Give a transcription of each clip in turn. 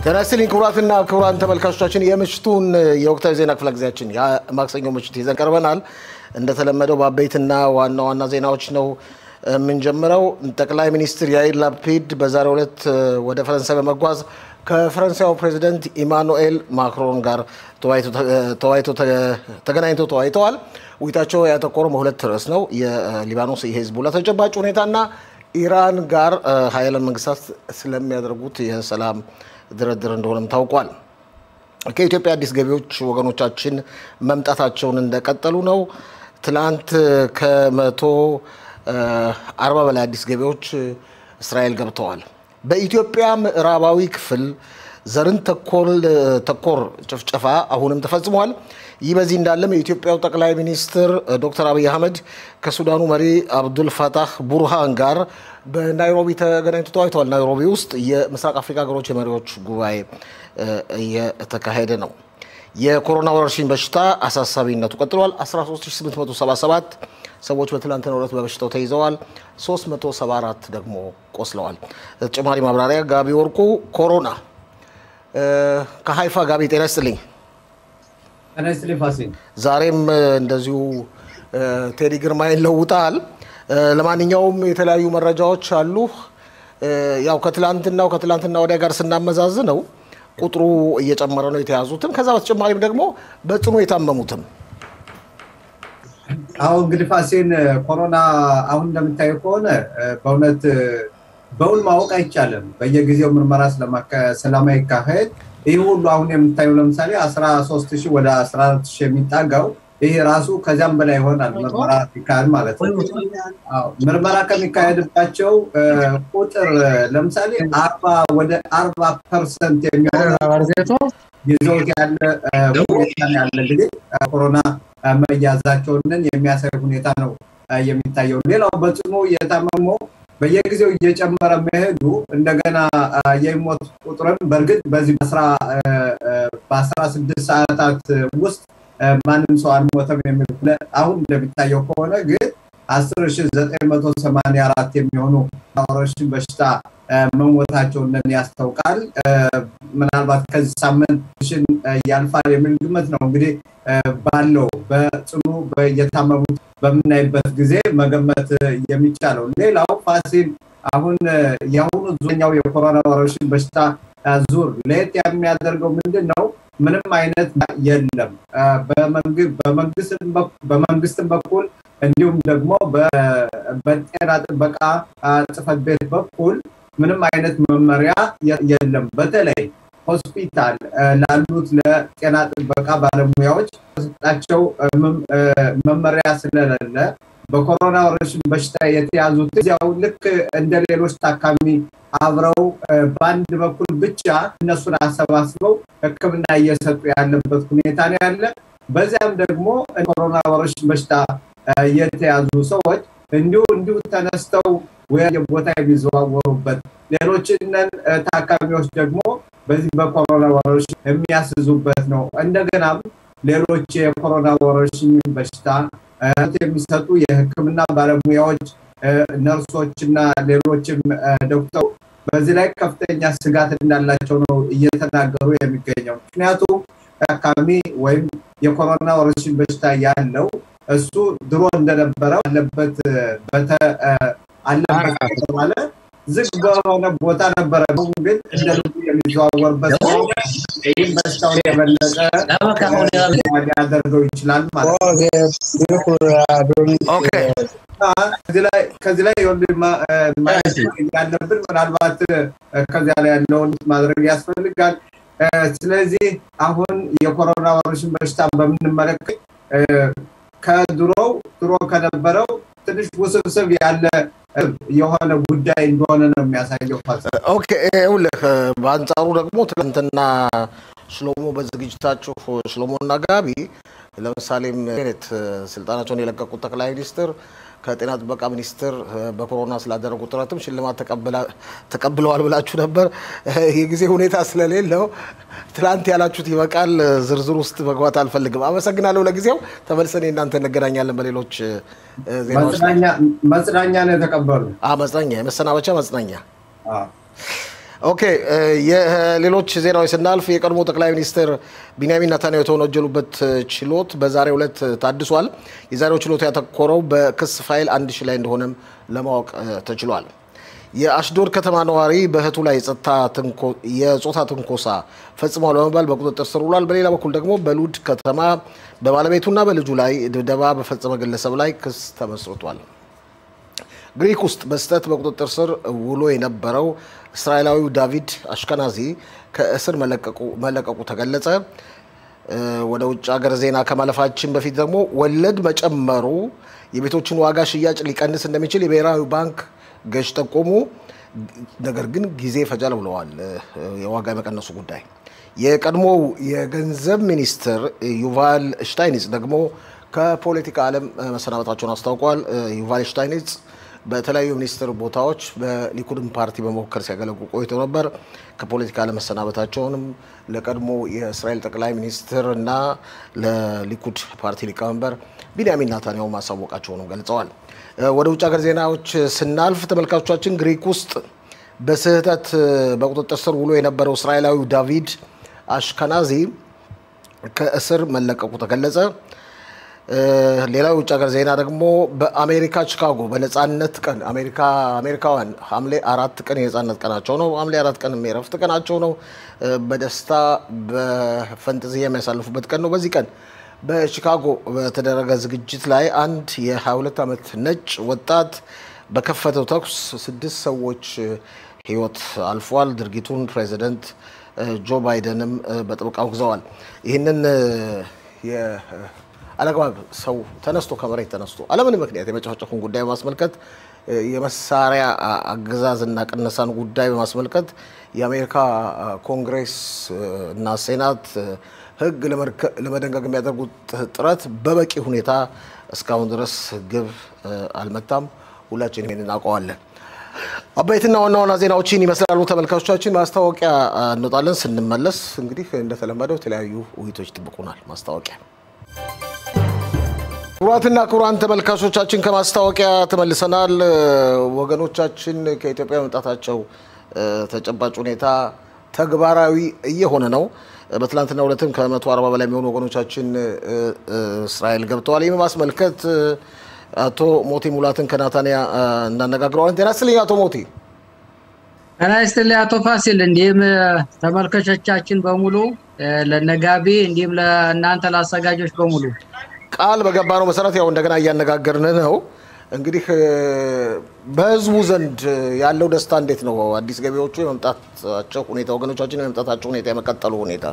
ጤና ይስጥልኝ ክቡራትና ክቡራን ተመልካቾቻችን የምሽቱን የወቅታዊ ዜና ክፍለ ጊዜያችን የማክሰኞ ምሽት ይዘን ቀርበናል። እንደተለመደው በአበይትና ዋና ዋና ዜናዎች ነው የምንጀምረው። ጠቅላይ ሚኒስትር ያይር ላፒድ በዛሬው ዕለት ወደ ፈረንሳይ በመጓዝ ከፈረንሳዩ ፕሬዚደንት ኢማኑኤል ማክሮን ጋር ተገናኝተው ተወያይተዋል። ውይይታቸው ያተኮረው በሁለት ርዕስ ነው። የሊባኖስ የሂዝቡላ ተጨባጭ ሁኔታና ኢራን ጋር ሀያላን መንግስታት ስለሚያደርጉት የሰላም ድርድር እንደሆነም ታውቋል። ከኢትዮጵያ አዲስ ገቢዎች ወገኖቻችን መምጣታቸውን እንደቀጠሉ ነው። ትላንት ከመቶ አርባ በላይ አዲስ ገቢዎች እስራኤል ገብተዋል። በኢትዮጵያ ምዕራባዊ ክፍል ዘርን ተኮር ጭፍጨፋ አሁንም ተፈጽሟል። ይህ በዚህ እንዳለም የኢትዮጵያው ጠቅላይ ሚኒስትር ዶክተር አብይ አህመድ ከሱዳኑ መሪ አብዱል ፈታህ ቡርሃን ጋር በናይሮቢ ተገናኝቶ ተወያይተዋል። ናይሮቢ ውስጥ የምስራቅ አፍሪካ ሀገሮች የመሪዎች ጉባኤ እየተካሄደ ነው። የኮሮና ወረርሽኝ በሽታ አሳሳቢነቱ ቀጥሏል። 13877 ሰዎች በትላንትናው ዕለት በበሽታው ተይዘዋል። 374 ደግሞ ቆስለዋል። ተጨማሪ ማብራሪያ ጋቢ ወርቁ ኮሮና ከሀይፋ ጋቢ ጤና ይስጥልኝ። ጤና ይስጥልኝ ፋሲል። ዛሬም እንደዚሁ ቴዲ ግርማይን ለውጠሃል። ለማንኛውም የተለያዩ መረጃዎች አሉ። ያው ከትላንትናው ከትላንትና ወዲያ ጋር ስናመዛዝነው ቁጥሩ እየጨመረ ነው የተያዙትም፣ ከዛ በተጨማሪም ደግሞ በጽኑ የታመሙትም። አሁን እንግዲህ ፋሲል ኮሮና አሁን እንደምታየው ከሆነ በእውነት በውል ማወቅ አይቻልም። በየጊዜው ምርመራ ስለማይካሄድ ይህ ሁሉ አሁን የምታየው ለምሳሌ 13 ሺህ ወደ 14 ሺህ የሚጣጋው ይህ ራሱ ከዚያም በላይ ይሆናል ምርመራ ሲካሄድ ማለት ነው። ምርመራ ከሚካሄድባቸው ቁጥር ለምሳሌ አርባ ወደ አርባ ፐርሰንት የሚሆነው ይዘውት ያለ ሁኔታ ያለ እንግዲህ ኮሮና መያዛቸውንን የሚያሳይ ሁኔታ ነው የሚታየው። ሌላው በጽኑ የታመመው በየጊዜው እየጨመረ መሄዱ እንደገና የሚሞት ቁጥርም በእርግጥ በዚህ በአስራ ስድስት ሰዓታት ውስጥ ማንም ሰው አልሞተም የሚል አሁን እንደሚታየው ከሆነ ግን አስር ሺ ዘጠኝ መቶ ሰማንያ አራት የሚሆኑ ወረርሽኝ በሽታ መሞታቸውን ያስታውቃል። ምናልባት ከዚህ ሳምንት ሽን ያልፋል የሚል ግምት ነው እንግዲህ ባለው በጽኑ እየታመሙት በምናይበት ጊዜ መገመት የሚቻለው። ሌላው ፋሲል አሁን የአሁኑ ዙኛው የኮሮና ወረርሽኝ በሽታ ዙር ለየት የሚያደርገው ምንድን ነው? ምንም አይነት የለም በመንግስትም በኩል እንዲሁም ደግሞ በጤና ጥበቃ ጽሕፈት ቤት በኩል ምንም አይነት መመሪያ የለም። በተለይ ሆስፒታል ላሉት ለጤና ጥበቃ ባለሙያዎች ተሰጣቸው መመሪያ ስለሌለ በኮሮና ወረርሽኝ በሽታ የተያዙት እዚያው ልክ እንደ ሌሎች ታካሚ አብረው በአንድ በኩል ብቻ እነሱን አሰባስበው ሕክምና እየሰጡ ያለበት ሁኔታ ነው ያለ። በዚያም ደግሞ ኮሮና ወረርሽኝ በሽታ የተያዙ ሰዎች እንዲሁ እንዲሁ ተነስተው ወደ ቦታ የሚዘዋወሩበት ሌሎችንን ታካሚዎች ደግሞ በዚህ በኮሮና ወረርሽኝ የሚያስዙበት ነው። እንደገናም ሌሎች የኮሮና ወረርሽኝ በሽታ የሚሰጡ የህክምና ባለሙያዎች፣ ነርሶች እና ሌሎችም ዶክተሩ በዚህ ላይ ከፍተኛ ስጋት እንዳላቸው ነው እየተናገሩ የሚገኘው። ምክንያቱም ታካሚ ወይም የኮሮና ወረርሽኝ በሽታ ያለው እሱ ድሮ እንደነበረው አለበት አለበት ከተባለ ዝግ በሆነ ቦታ ነበረ። ግን እንደ ልቡ የሚዘዋወርበት ይህም በሽታውን የበለጠ ሊያደርገው ይችላል ማለት ከዚህ ላይ ያለብን ምናልባት ከዚያ ላይ ያለውን ማድረግ ያስፈልጋል። ስለዚህ አሁን የኮሮና ወረርሽኝ በሽታ በምንመለከት ከድሮው ድሮ ከነበረው ትንሽ ውስብስብ ያለ የሆነ ጉዳይ እንደሆነ ነው የሚያሳየው። ኦኬ ይኸውልህ፣ በአንጻሩ ደግሞ ትናንትና ሽሎሞ በዝግጅታችሁ ሽሎሞና ጋቢ ለምሳሌም ስልጣናቸውን የለቀቁት ጠቅላይ ሚኒስትር ከጤና ጥበቃ ሚኒስቴር በኮሮና ስላደረጉት ጥረትም ሽልማት ተቀብለዋል ብላችሁ ነበር። የጊዜ ሁኔታ ስለሌለው ትላንት ያላችሁት ይበቃል። ዝርዝር ውስጥ መግባት አልፈልግም። አመሰግናለሁ። ለጊዜው ተመልሰን እናንተ እንገናኛለን በሌሎች ዜናዎች። መጽናኛ ነው የተቀበሉ። መጽናኛ፣ የመሰናበቻ መጽናኛ። ኦኬ የሌሎች ዜናዎች ስናልፍ የቀድሞ ጠቅላይ ሚኒስትር ቢንያሚን ኔታንያሁ የተወነጀሉበት ችሎት በዛሬው ዕለት ታድሷል። የዛሬው ችሎት ያተኮረው በክስ ፋይል አንድ ሺህ ላይ እንደሆነም ለማወቅ ተችሏል። የአሽዶድ ከተማ ነዋሪ በእህቱ ላይ የጾታ ትንኮሳ ፈጽሟል በመባል በቁጥጥር ስር ውሏል። በሌላ በኩል ደግሞ በሉድ ከተማ በባለቤቱና በልጁ ላይ ድብደባ በፈጸመ ግለሰብ ላይ ክስ ተመስርቷል። ግሪክ ውስጥ በስህተት በቁጥጥር ስር ውሎ የነበረው እስራኤላዊው ዳቪድ አሽከናዚ ከእስር መለቀቁ ተገለጸ። ወደ ውጭ ሀገር ዜና ከማለፋችን በፊት ደግሞ ወለድ መጨመሩ የቤቶችን ዋጋ ሽያጭ ሊቀንስ እንደሚችል የብሔራዊ ባንክ ገዥ ጠቆሙ። ነገር ግን ጊዜ ይፈጃል ብለዋል። የዋጋ የመቀነሱ ጉዳይ የቀድሞው የገንዘብ ሚኒስትር ዩቫል ሽታይኒጽ ደግሞ ከፖለቲካ ዓለም መሰናበታቸውን አስታውቋል። ዩቫል ሽታይኒጽ በተለያዩ ሚኒስትር ቦታዎች በሊኩድን ፓርቲ በመወከል ሲያገለግሉ ቆይተው ነበር። ከፖለቲካ ለመሰናበታቸውንም ለቀድሞ የእስራኤል ጠቅላይ ሚኒስትር እና ለሊኩድ ፓርቲ ሊቀመንበር ቢንያሚን ናታንያሁ ማሳወቃቸውንም ገልጸዋል። ወደ ውጭ ሀገር ዜናዎች ስናልፍ ተመልካቾቻችን ግሪክ ውስጥ በስህተት በቁጥጥር ስር ውሎ የነበረው እስራኤላዊው ዳቪድ አሽከናዚ ከእስር መለቀቁ ተገለጸ። ሌላው የውጭ ሀገር ዜና ደግሞ በአሜሪካ ቺካጎ በነፃነት ቀን አሜሪካውያን ሐምሌ አራት ቀን የነፃነት ቀናቸው ነው። ሐምሌ አራት ቀን የእረፍት ቀናቸው ነው። በደስታ በፈንጠዝያ የሚያሳልፉበት ቀን ነው። በዚህ ቀን በቺካጎ በተደረገ ዝግጅት ላይ አንድ የ22 ዓመት ነጭ ወጣት በከፈተው ተኩስ ስድስት ሰዎች ሕይወት አልፏል። ድርጊቱን ፕሬዚደንት ጆ ባይደንም በጥብቅ አውግዘዋል። ይህንን አለግባብ ሰው ተነስቶ ከመሬት ተነስቶ አለምን ምክንያት የመጨፍጨፉን ጉዳይ በማስመልከት የመሳሪያ አገዛዝና ቅነሳን ጉዳይ በማስመልከት የአሜሪካ ኮንግሬስ እና ሴናት ሕግ ለመደንገግ የሚያደርጉት ጥረት በበቂ ሁኔታ እስካሁን ድረስ ግብ አልመታም። ሁላችን ይህን እናውቀዋለን። አበይትና ዋና ዋና ዜናዎችን ይመስላሉ። ተመልካቾቻችን ማስታወቂያ እንወጣለን። ስንመለስ እንግዲህ እንደተለመደው የተለያዩ ውይይቶች ይጠብቁናል። ማስታወቂያ ክቡራትና ክቡራን ተመልካቾቻችን ከማስታወቂያ ተመልሰናል። ወገኖቻችን ከኢትዮጵያ መምጣታቸው ተጨባጭ ሁኔታ ተግባራዊ እየሆነ ነው። በትላንትናው ዕለትም ከመቶ አርባ በላይ የሚሆኑ ወገኖቻችን እስራኤል ገብተዋል። ይህ በማስመልከት አቶ ሞቲ ሙላትን ከናታንያ እናነጋግረዋለን። ጤና ይስጥልኝ አቶ ሞቲ። ጤና ይስጥልኝ አቶ ፋሲል፣ እንዲሁም ተመልካቾቻችን በሙሉ ለነጋቢ እንዲሁም ለእናንተ ለአዘጋጆች በሙሉ ቃል በገባነው መሰረት ያው እንደገና እያነጋገርን ነው። እንግዲህ በህዝቡ ዘንድ ያለው ደስታ እንዴት ነው? አዲስ ገቢዎቹ የመምጣታቸው ሁኔታ ወገኖቻችን የመምጣታቸው ሁኔታ የመቀጠሉ ሁኔታ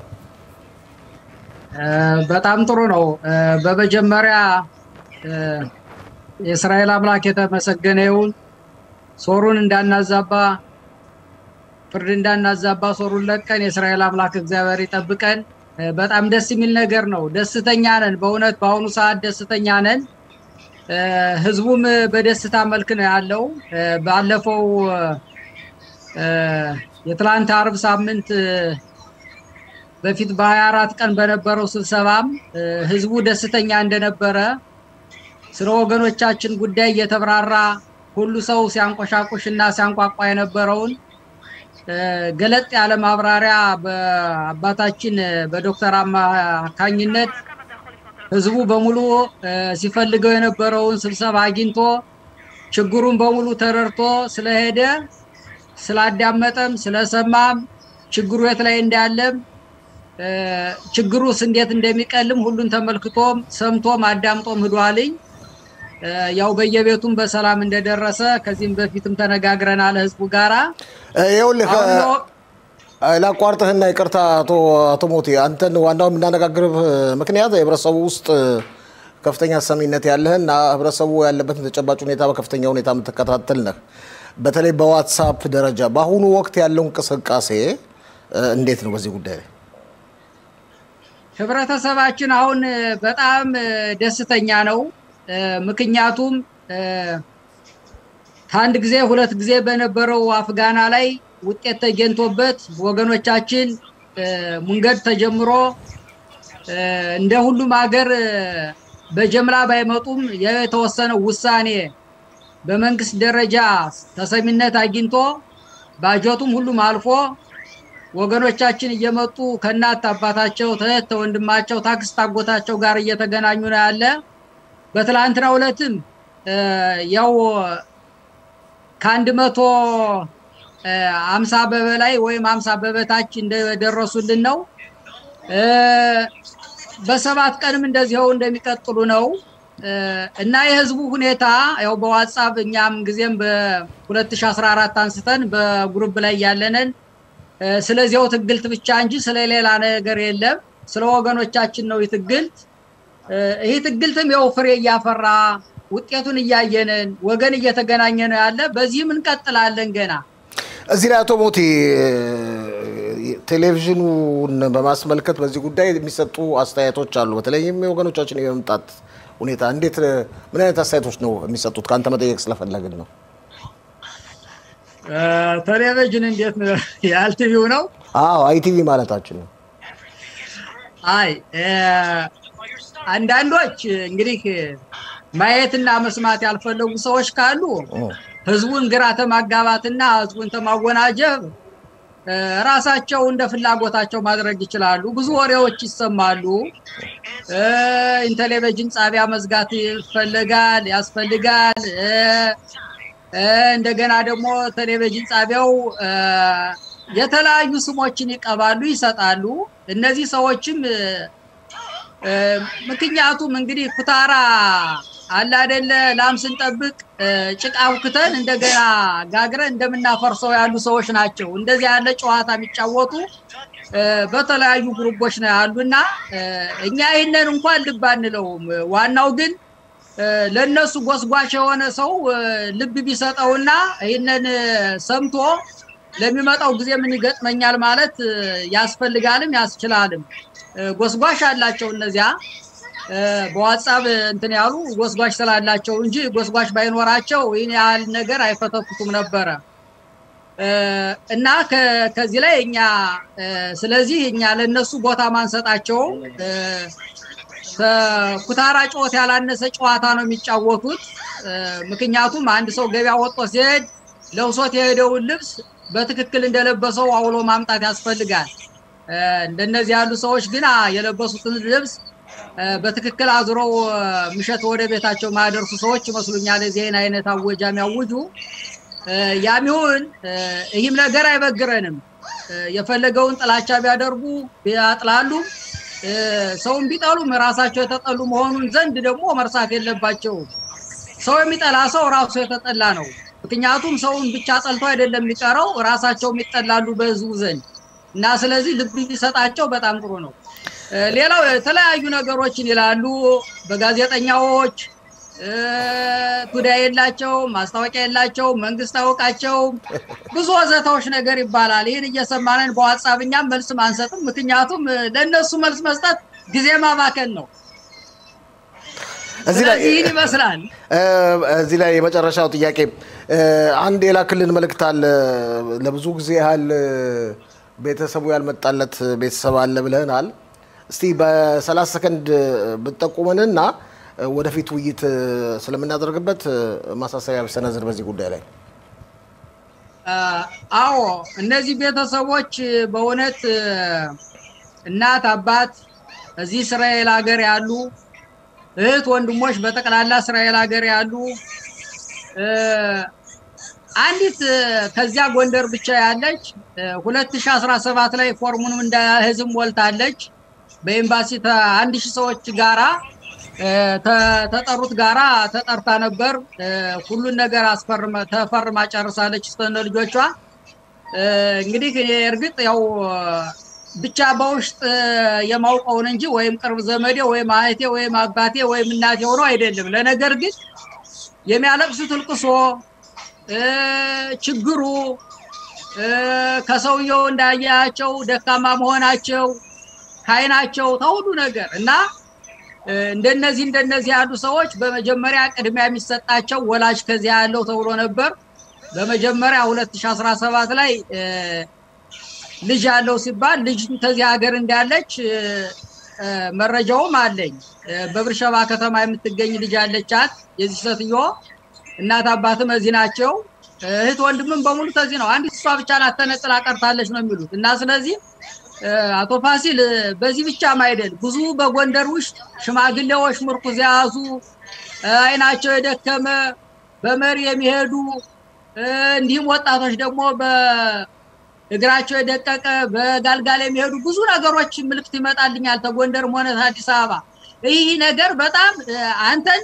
በጣም ጥሩ ነው። በመጀመሪያ የእስራኤል አምላክ የተመሰገነ ይሁን። ሶሩን እንዳናዛባ ፍርድ እንዳናዛባ ሶሩን ለቀን የእስራኤል አምላክ እግዚአብሔር ይጠብቀን። በጣም ደስ የሚል ነገር ነው። ደስተኛ ነን። በእውነት በአሁኑ ሰዓት ደስተኛ ነን። ህዝቡም በደስታ መልክ ነው ያለው። ባለፈው የትላንት አርብ ሳምንት በፊት በሀያ አራት ቀን በነበረው ስብሰባም ህዝቡ ደስተኛ እንደነበረ ስለ ወገኖቻችን ጉዳይ እየተብራራ ሁሉ ሰው ሲያንቆሻቁሽ እና ሲያንቋቋ የነበረውን ገለጥ ያለ ማብራሪያ በአባታችን በዶክተር አማካኝነት ህዝቡ በሙሉ ሲፈልገው የነበረውን ስብሰባ አግኝቶ ችግሩን በሙሉ ተረድቶ ስለሄደ ስላዳመጠም ስለሰማም ችግሩ የት ላይ እንዳለም ችግሩስ እንዴት እንደሚቀልም ሁሉን ተመልክቶም ሰምቶም አዳምጦም ሂዷልኝ። ያው በየቤቱም በሰላም እንደደረሰ ከዚህም በፊትም ተነጋግረናል ህዝቡ ጋራ። ይኸውልህ ላቋርጥህና ይቅርታ አቶ ሞቴ፣ አንተን ዋናው የምናነጋግርህ ምክንያት የህብረተሰቡ ውስጥ ከፍተኛ ሰሚነት ያለህና ህብረተሰቡ ያለበትን ተጨባጭ ሁኔታ በከፍተኛ ሁኔታ የምትከታተል ነህ። በተለይ በዋትሳፕ ደረጃ በአሁኑ ወቅት ያለው እንቅስቃሴ እንዴት ነው? በዚህ ጉዳይ ላይ ህብረተሰባችን አሁን በጣም ደስተኛ ነው። ምክንያቱም ከአንድ ጊዜ ሁለት ጊዜ በነበረው አፍጋና ላይ ውጤት ተገኝቶበት ወገኖቻችን መንገድ ተጀምሮ እንደ ሁሉም ሀገር በጀምላ ባይመጡም የተወሰነው ውሳኔ በመንግስት ደረጃ ተሰሚነት አግኝቶ ባጀቱም ሁሉም አልፎ ወገኖቻችን እየመጡ ከእናት አባታቸው ተህት ተወንድማቸው ታክስት አጎታቸው ጋር እየተገናኙ ነው ያለ። በትላንትናው ዕለትም ያው ከአንድ መቶ አምሳ በበላይ ወይም አምሳ በበታች እንደደረሱልን ነው። በሰባት ቀንም እንደዚያው እንደሚቀጥሉ ነው እና የህዝቡ ሁኔታ ያው በዋትሳፕ እኛም ጊዜም በ2014 አንስተን በግሩፕ ላይ ያለንን ስለዚያው ትግልት ብቻ እንጂ ስለሌላ ነገር የለም። ስለ ወገኖቻችን ነው ትግልት። ይህ ትግልትም ያው ፍሬ እያፈራ ውጤቱን እያየንን ወገን እየተገናኘ ነው ያለ። በዚህም እንቀጥላለን ገና እዚህ ላይ አቶ ሞቲ ቴሌቪዥኑን በማስመልከት በዚህ ጉዳይ የሚሰጡ አስተያየቶች አሉ። በተለይም የወገኖቻችን የመምጣት ሁኔታ እንዴት ምን አይነት አስተያየቶች ነው የሚሰጡት? ከአንተ መጠየቅ ስለፈለግን ነው። ቴሌቪዥን እንዴት ነው? የአልቲቪው ነው? አዎ አይቲቪ ማለታችን ነው። አይ አንዳንዶች እንግዲህ ማየትና መስማት ያልፈለጉ ሰዎች ካሉ ህዝቡን ግራ ተማጋባትና ህዝቡን ተማወናጀብ ራሳቸው እንደ ፍላጎታቸው ማድረግ ይችላሉ። ብዙ ወሬዎች ይሰማሉ። ቴሌቪዥን ጣቢያ መዝጋት ይፈለጋል ያስፈልጋል። እንደገና ደግሞ ቴሌቪዥን ጣቢያው የተለያዩ ስሞችን ይቀባሉ፣ ይሰጣሉ። እነዚህ ሰዎችም ምክንያቱም እንግዲህ ኩታራ አለ አይደለ ላም ስንጠብቅ ጭቃ አውክተን እንደገና ጋግረን እንደምናፈርሰው ያሉ ሰዎች ናቸው። እንደዚህ ያለ ጨዋታ የሚጫወቱ በተለያዩ ግሩፖች ነው ያሉና እኛ ይህንን እንኳን ልብ አንለውም። ዋናው ግን ለነሱ ጎስጓሽ የሆነ ሰው ልብ ቢሰጠውና ይህንን ሰምቶ ለሚመጣው ጊዜ ምን ይገጥመኛል ማለት ያስፈልጋልም ያስችላልም። ጎስጓሽ አላቸው እነዚያ በዋትሳፕ እንትን ያሉ ጎስጓሽ ስላላቸው እንጂ ጎስጓሽ ባይኖራቸው ይህን ያህል ነገር አይፈተፍቱም ነበረ እና ከዚህ ላይ እኛ ስለዚህ እኛ ለነሱ ቦታ ማንሰጣቸው ኩታራ ጨዋታ ያላነሰ ጨዋታ ነው የሚጫወቱት። ምክንያቱም አንድ ሰው ገበያ ወጥቶ ሲሄድ ለብሶት የሄደውን ልብስ በትክክል እንደለበሰው አውሎ ማምጣት ያስፈልጋል። እንደነዚህ ያሉ ሰዎች ግን የለበሱትን ልብስ በትክክል አዙረው ምሸት ወደ ቤታቸው ማያደርሱ ሰዎች ይመስሉኛል። የዚህን አይነት አወጃ የሚያውጁ ያም ይሁን ይህም ነገር አይበግረንም። የፈለገውን ጥላቻ ቢያደርጉ ቢያጥላሉ፣ ሰውን ቢጠሉም ራሳቸው የተጠሉ መሆኑን ዘንድ ደግሞ መርሳት የለባቸውም። ሰው የሚጠላ ሰው ራሱ የተጠላ ነው። ምክንያቱም ሰውን ብቻ ጠልቶ አይደለም የሚቀረው ራሳቸውም ይጠላሉ በህዝቡ ዘንድ እና ስለዚህ ልብ ቢሰጣቸው በጣም ጥሩ ነው። ሌላው የተለያዩ ነገሮችን ይላሉ በጋዜጠኛዎች ቱዳ የላቸው ማስታወቂያ የላቸው መንግስት አውቃቸው ብዙ ወዘታዎች ነገር ይባላል። ይህን እየሰማንን በዋትሳፕ እኛም መልስ አንሰጥም። ምክንያቱም ለእነሱ መልስ መስጠት ጊዜ ማባከን ነው። እዚህ ላይ ይህን ይመስላል። እዚህ ላይ የመጨረሻው ጥያቄ አንድ የላክልን መልእክት አለ። ለብዙ ጊዜ ያህል ቤተሰቡ ያልመጣለት ቤተሰብ አለ ብለህናል። እስቲ በሰላሳ ሰከንድ ብትጠቁመንና ወደፊት ውይይት ስለምናደርግበት ማሳሰቢያ ብሰነዝር በዚህ ጉዳይ ላይ። አዎ እነዚህ ቤተሰቦች በእውነት እናት አባት እዚህ እስራኤል ሀገር ያሉ እህት ወንድሞች በጠቅላላ እስራኤል ሀገር ያሉ አንዲት ከዚያ ጎንደር ብቻ ያለች 2017 ላይ ፎርሙንም እንደ ህዝብ ሞልታለች። በኤምባሲ አንድ ሺህ ሰዎች ጋራ ተጠሩት ጋራ ተጠርታ ነበር። ሁሉን ነገር አስፈርመ ተፈርማ ጨርሳለች እስከነ ልጆቿ። እንግዲህ እኔ እርግጥ ያው ብቻ በውስጥ የማውቀውን እንጂ ወይም ቅርብ ዘመዴ ወይም አህቴ ወይም አባቴ ወይም እናቴ ሆኖ አይደለም። ለነገር ግን የሚያለቅሱት እልቅሶ ችግሩ ከሰውየው እንዳያቸው ደካማ መሆናቸው ከአይናቸው ተሁሉ ነገር እና እንደነዚህ እንደነዚህ ያሉ ሰዎች በመጀመሪያ ቅድሚያ የሚሰጣቸው ወላጅ ከዚያ ያለው ተብሎ ነበር። በመጀመሪያ 2017 ላይ ልጅ ያለው ሲባል ልጅ ከዚህ ሀገር እንዳለች መረጃውም አለኝ። በብርሸባ ከተማ የምትገኝ ልጅ አለቻት። የዚህ ሴትዮ እናት አባትም እዚህ ናቸው። እህት ወንድምም በሙሉ ከዚህ ነው። አንዲት እሷ ብቻ ናት ተነጥላ ቀርታለች ነው የሚሉት እና ስለዚህ አቶ ፋሲል በዚህ ብቻም አይደል ብዙ በጎንደር ውስጥ ሽማግሌዎች ምርኩዝ የያዙ አይናቸው የደከመ በመሪ የሚሄዱ እንዲሁም ወጣቶች ደግሞ በእግራቸው የደቀቀ በጋልጋል የሚሄዱ ብዙ ነገሮች ምልክት ይመጣልኛል ተጎንደርም ሆነ አዲስ አበባ። ይህ ነገር በጣም አንተን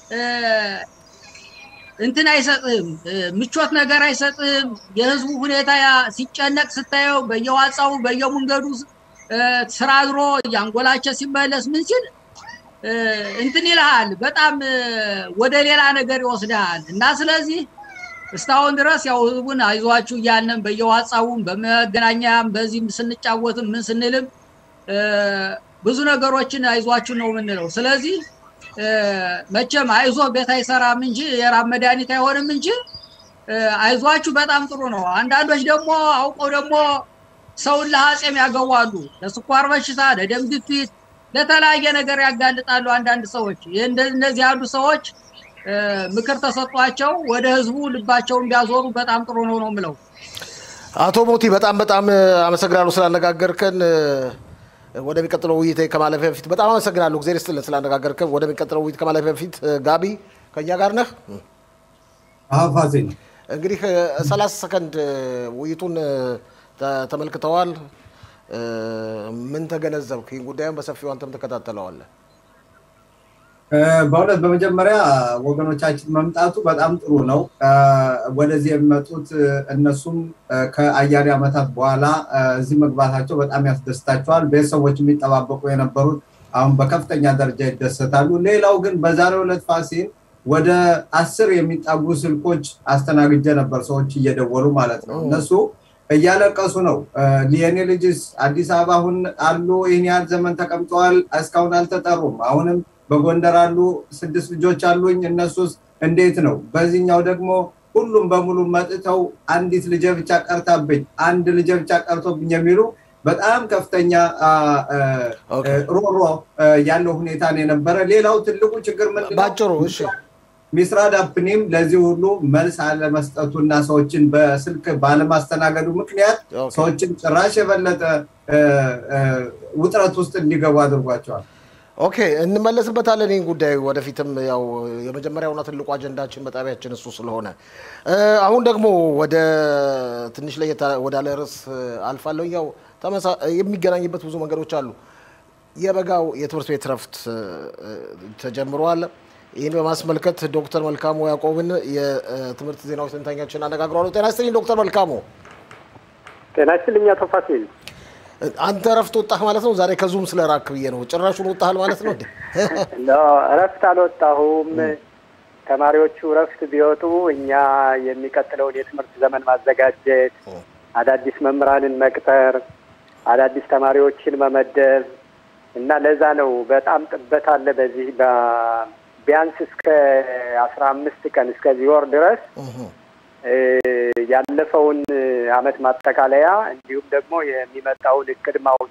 እንትን አይሰጥህም፣ ምቾት ነገር አይሰጥህም። የህዝቡ ሁኔታ ሲጨነቅ ስታየው በየዋጻው በየመንገዱ ስራ አድሮ እያንጎላቸ ሲመለስ ምን ሲል እንትን ይልሃል፣ በጣም ወደ ሌላ ነገር ይወስድሃል እና ስለዚህ እስካሁን ድረስ ያው ህዝቡን አይዟችሁ እያለን በየዋጻውም በመገናኛም በዚህም ስንጫወትም ምን ስንልም ብዙ ነገሮችን አይዟችሁ ነው የምንለው። ስለዚህ መቼም አይዞ ቤት አይሰራም እንጂ የራብ መድኃኒት አይሆንም እንጂ አይዟችሁ በጣም ጥሩ ነው። አንዳንዶች ደግሞ አውቀው ደግሞ ሰውን ለሀጼም ያገዋሉ፣ ለስኳር በሽታ፣ ለደም ግፊት፣ ለተለያየ ነገር ያጋልጣሉ አንዳንድ ሰዎች። እነዚህ ያሉ ሰዎች ምክር ተሰጧቸው ወደ ህዝቡ ልባቸውን ቢያዞሩ በጣም ጥሩ ነው ነው የምለው። አቶ ሞቲ በጣም በጣም አመሰግናለሁ ስላነጋገርከን። ወደሚቀጥለው ውይይት ከማለፊያ በፊት በጣም አመሰግናለሁ። ጊዜ ስትልን ስላነጋገርከን። ወደሚቀጥለው ውይይት ከማለፊያ በፊት ጋቢ ከኛ ጋር ነህ? ፋሲል እንግዲህ ሰላሳ ሰከንድ ውይይቱን ተመልክተዋል። ምን ተገነዘብክ? ይህን ጉዳዩን በሰፊው አንተም ተከታተለዋለህ። በእውነት በመጀመሪያ ወገኖቻችን መምጣቱ በጣም ጥሩ ነው። ወደዚህ የሚመጡት እነሱም ከአያሌ ዓመታት በኋላ እዚህ መግባታቸው በጣም ያስደስታቸዋል። ቤተሰቦች የሚጠባበቁ የነበሩት አሁን በከፍተኛ ደረጃ ይደሰታሉ። ሌላው ግን በዛሬው ዕለት ፋሲል ወደ አስር የሚጠጉ ስልኮች አስተናግጀ ነበር፣ ሰዎች እየደወሉ ማለት ነው። እነሱ እያለቀሱ ነው። የኔ ልጅስ አዲስ አበባ አሁን አሉ፣ ይህን ያህል ዘመን ተቀምጠዋል፣ እስካሁን አልተጠሩም። አሁንም በጎንደር አሉ፣ ስድስት ልጆች አሉኝ፣ እነሱስ እንዴት ነው? በዚህኛው ደግሞ ሁሉም በሙሉ መጥተው አንዲት ልጄ ብቻ ቀርታብኝ፣ አንድ ልጄ ብቻ ቀርቶብኝ የሚሉ በጣም ከፍተኛ ሮሮ ያለው ሁኔታ ነው የነበረ። ሌላው ትልቁ ችግር ምንድን ነው? ባጭሩ እሺ ሚስራድ አፕኒም ለዚህ ሁሉ መልስ አለመስጠቱ እና ሰዎችን በስልክ ባለማስተናገዱ ምክንያት ሰዎችን ጭራሽ የበለጠ ውጥረት ውስጥ እንዲገቡ አድርጓቸዋል። ኦኬ እንመለስበታለን። ይህን ጉዳይ ወደፊትም ያው የመጀመሪያውና ትልቁ አጀንዳችን በጣቢያችን እሱ ስለሆነ አሁን ደግሞ ወደ ትንሽ ለየት ወዳለ ርዕስ አልፋለሁ። ያው የሚገናኝበት ብዙ መንገዶች አሉ። የበጋው የትምህርት ቤት ረፍት ተጀምሯል። ይህን በማስመልከት ዶክተር መልካሙ ያዕቆብን የትምህርት ዜናዎች ተንታኛችን አነጋግረዋል። ጤና ይስጥልኝ ዶክተር መልካሙ። ጤና ይስጥልኝ አቶ ፋሲል። አንተ እረፍት ወጣህ ማለት ነው? ዛሬ ከዙም ስለ ራክ ብዬ ነው። ጭራሹን ወጣሃል ማለት ነው? እረፍት አልወጣሁም። ተማሪዎቹ እረፍት ቢወጡ እኛ የሚቀጥለውን የትምህርት ዘመን ማዘጋጀት፣ አዳዲስ መምህራንን መቅጠር፣ አዳዲስ ተማሪዎችን መመደብ እና ለዛ ነው በጣም ጥበት አለ በዚህ ቢያንስ እስከ አስራ አምስት ቀን እስከዚህ ወር ድረስ ያለፈውን አመት ማጠቃለያ እንዲሁም ደግሞ የሚመጣውን እቅድ ማውጥ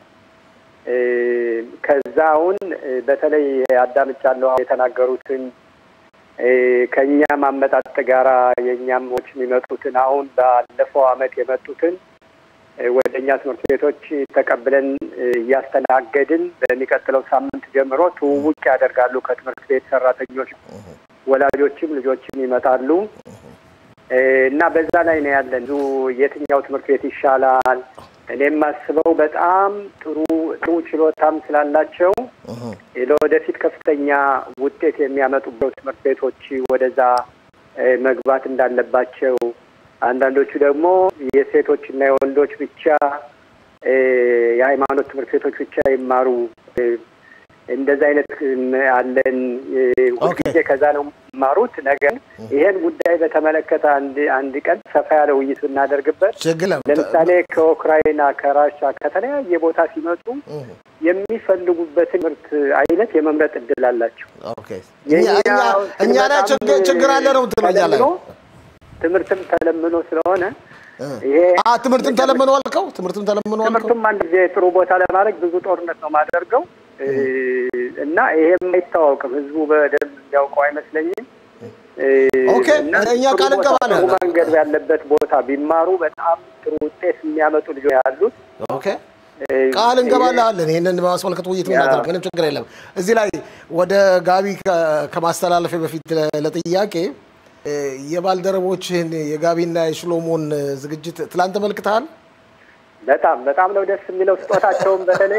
ከዛውን በተለይ አዳምጫለሁ የተናገሩትን ከእኛም አመጣጥ ጋራ የእኛም ዎች የሚመጡትን አሁን ባለፈው አመት የመጡትን ወደ እኛ ትምህርት ቤቶች ተቀብለን እያስተናገድን በሚቀጥለው ሳምንት ጀምሮ ትውውቅ ያደርጋሉ ከትምህርት ቤት ሰራተኞች፣ ወላጆችም ልጆችም ይመጣሉ እና በዛ ላይ ነው ያለን። የትኛው ትምህርት ቤት ይሻላል? እኔም ማስበው በጣም ጥሩ ጥሩ ችሎታም ስላላቸው ለወደፊት ከፍተኛ ውጤት የሚያመጡበት ትምህርት ቤቶች ወደዛ መግባት እንዳለባቸው አንዳንዶቹ ደግሞ የሴቶችና የወንዶች ብቻ የሃይማኖት ትምህርት ቤቶች ብቻ ይማሩ። እንደዛ አይነት አለን። ሁልጊዜ ከዛ ነው የሚማሩት። ነገር ይሄን ጉዳይ በተመለከተ አንድ አንድ ቀን ሰፋ ያለ ውይይት ብናደርግበት ለምሳሌ ከኡክራይና ከራሻ ከተለያየ ቦታ ሲመጡ የሚፈልጉበት ትምህርት አይነት የመምረጥ እድል አላቸው። እኛ ላይ ችግር አለ ነው ትለኛ ላይ ትምህርትም ተለምኖ ስለሆነ ይሄ ትምህርትም ተለምኖ አልከው ትምህርትም ተለምኖ አልከው ትምህርቱም አንድ ጊዜ ጥሩ ቦታ ለማድረግ ብዙ ጦርነት ነው ማደርገው እና ይሄም አይታወቅም። ህዝቡ በደንብ የሚያውቀው አይመስለኝም። ኦኬ፣ እኛ ቃል እንገባለን። ጥሩ መንገድ ያለበት ቦታ ቢማሩ በጣም ጥሩ ውጤት የሚያመጡ ልጆች ያሉት ኦኬ ቃል እንገባልሃለን። ይህንን በማስመልከት ውይይት ምናደርግ ምንም ችግር የለም። እዚህ ላይ ወደ ጋቢ ከማስተላለፌ በፊት ለጥያቄ የባልደረቦችህን የጋቢና የሽሎሞን ዝግጅት ትላንት ተመልክተሃል? በጣም በጣም ነው ደስ የሚለው። ስጦታቸውን በተለይ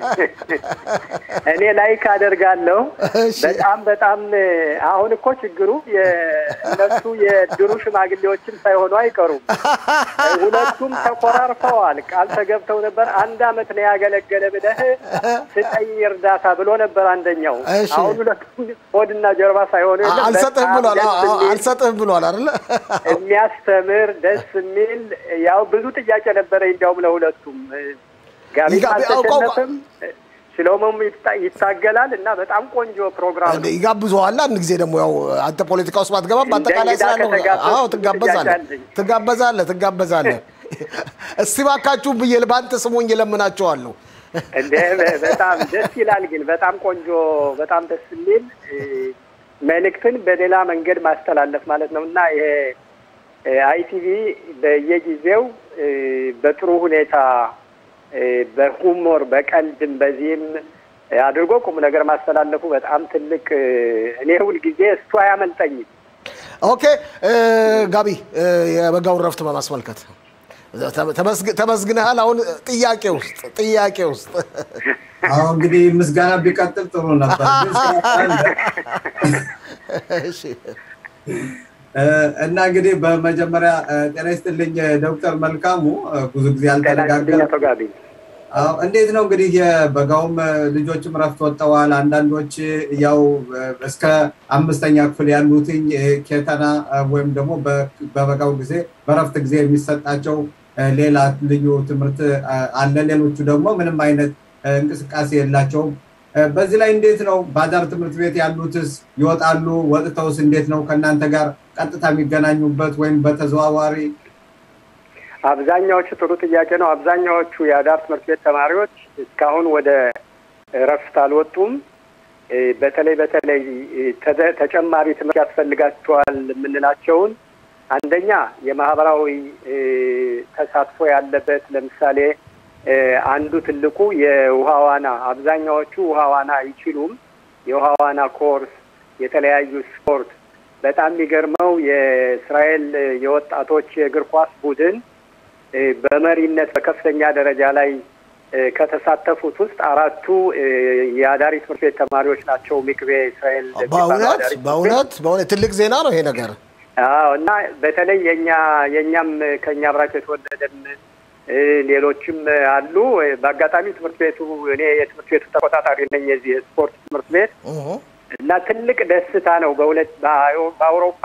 እኔ ላይክ አደርጋለሁ። በጣም በጣም አሁን እኮ ችግሩ እነሱ የድሩ ሽማግሌዎችም ሳይሆኑ አይቀሩም። ሁለቱም ተኮራርፈዋል። ቃል ተገብተው ነበር። አንድ አመት ነው ያገለገለ ብለህ ስጠኝ እርዳታ ብሎ ነበር አንደኛው። አሁን ሁለቱም ሆድና ጀርባ ሳይሆኑ አልሰጥህም ብሏል። አልሰጥህም ብሏል አይደለ? የሚያስተምር ደስ የሚል ያው ብዙ ጥያቄ ነበረ እንዲያውም ለሁለቱም ጋቢ አልተሸነፈም፣ ሽሎሞም ይታገላል እና በጣም ቆንጆ ፕሮግራም ነው። ይጋብዘዋል። አንድ ጊዜ ደግሞ ያው አንተ ፖለቲካ ውስጥ ባትገባም በአጠቃላይ ስላለው አዎ ትጋበዛለህ፣ ትጋበዛለህ፣ ትጋበዛለህ። እስቲ እባካችሁ ብዬ በአንተ ስሙኝ እለምናቸዋለሁ። እንደ በጣም ደስ ይላል። ግን በጣም ቆንጆ በጣም ደስ የሚል መልእክትን በሌላ መንገድ ማስተላለፍ ማለት ነው እና ይሄ አይቲቪ በየጊዜው በጥሩ ሁኔታ በሁሞር በቀልድም በዚህም አድርጎ ቁም ነገር ማስተላለፉ በጣም ትልቅ እኔ ሁልጊዜ እሱ አያመልጠኝም። ኦኬ ጋቢ የበጋውን ረፍት በማስመልከት ተመስግነሃል። አሁን ጥያቄ ውስጥ ጥያቄ ውስጥ አሁ እንግዲህ ምስጋና ቢቀጥል ጥሩ ነበር። እና እንግዲህ በመጀመሪያ ጤና ይስጥልኝ ዶክተር መልካሙ ብዙ ጊዜ አልተነጋገር እንዴት ነው እንግዲህ የበጋውም ልጆችም ረፍት ወጥተዋል። አንዳንዶች ያው እስከ አምስተኛ ክፍል ያሉትኝ ኬተና ወይም ደግሞ በበጋው ጊዜ በረፍት ጊዜ የሚሰጣቸው ሌላ ልዩ ትምህርት አለ። ሌሎቹ ደግሞ ምንም አይነት እንቅስቃሴ የላቸውም። በዚህ ላይ እንዴት ነው ባዳር ትምህርት ቤት ያሉትስ ይወጣሉ? ወጥተውስ እንዴት ነው ከእናንተ ጋር ቀጥታ የሚገናኙበት ወይም በተዘዋዋሪ? አብዛኛዎቹ ጥሩ ጥያቄ ነው። አብዛኛዎቹ የአዳር ትምህርት ቤት ተማሪዎች እስካሁን ወደ እረፍት አልወጡም። በተለይ በተለይ ተጨማሪ ትምህርት ያስፈልጋቸዋል የምንላቸውን አንደኛ የማህበራዊ ተሳትፎ ያለበት ለምሳሌ አንዱ ትልቁ የውሃ ዋና፣ አብዛኛዎቹ ውሃ ዋና አይችሉም። የውሃ ዋና ኮርስ፣ የተለያዩ ስፖርት። በጣም የሚገርመው የእስራኤል የወጣቶች የእግር ኳስ ቡድን በመሪነት በከፍተኛ ደረጃ ላይ ከተሳተፉት ውስጥ አራቱ የአዳሪ ትምህርት ቤት ተማሪዎች ናቸው። ሚክቤ እስራኤል በእውነት በእውነት በእውነት ትልቅ ዜና ነው ይሄ ነገር። አዎ እና በተለይ የኛ የእኛም ከእኛ አብራቸው የተወለደን ሌሎችም አሉ። በአጋጣሚ ትምህርት ቤቱ እኔ የትምህርት ቤቱ ተቆጣጣሪ ነኝ የዚህ የስፖርት ትምህርት ቤት እና ትልቅ ደስታ ነው። በሁለት በአውሮፓ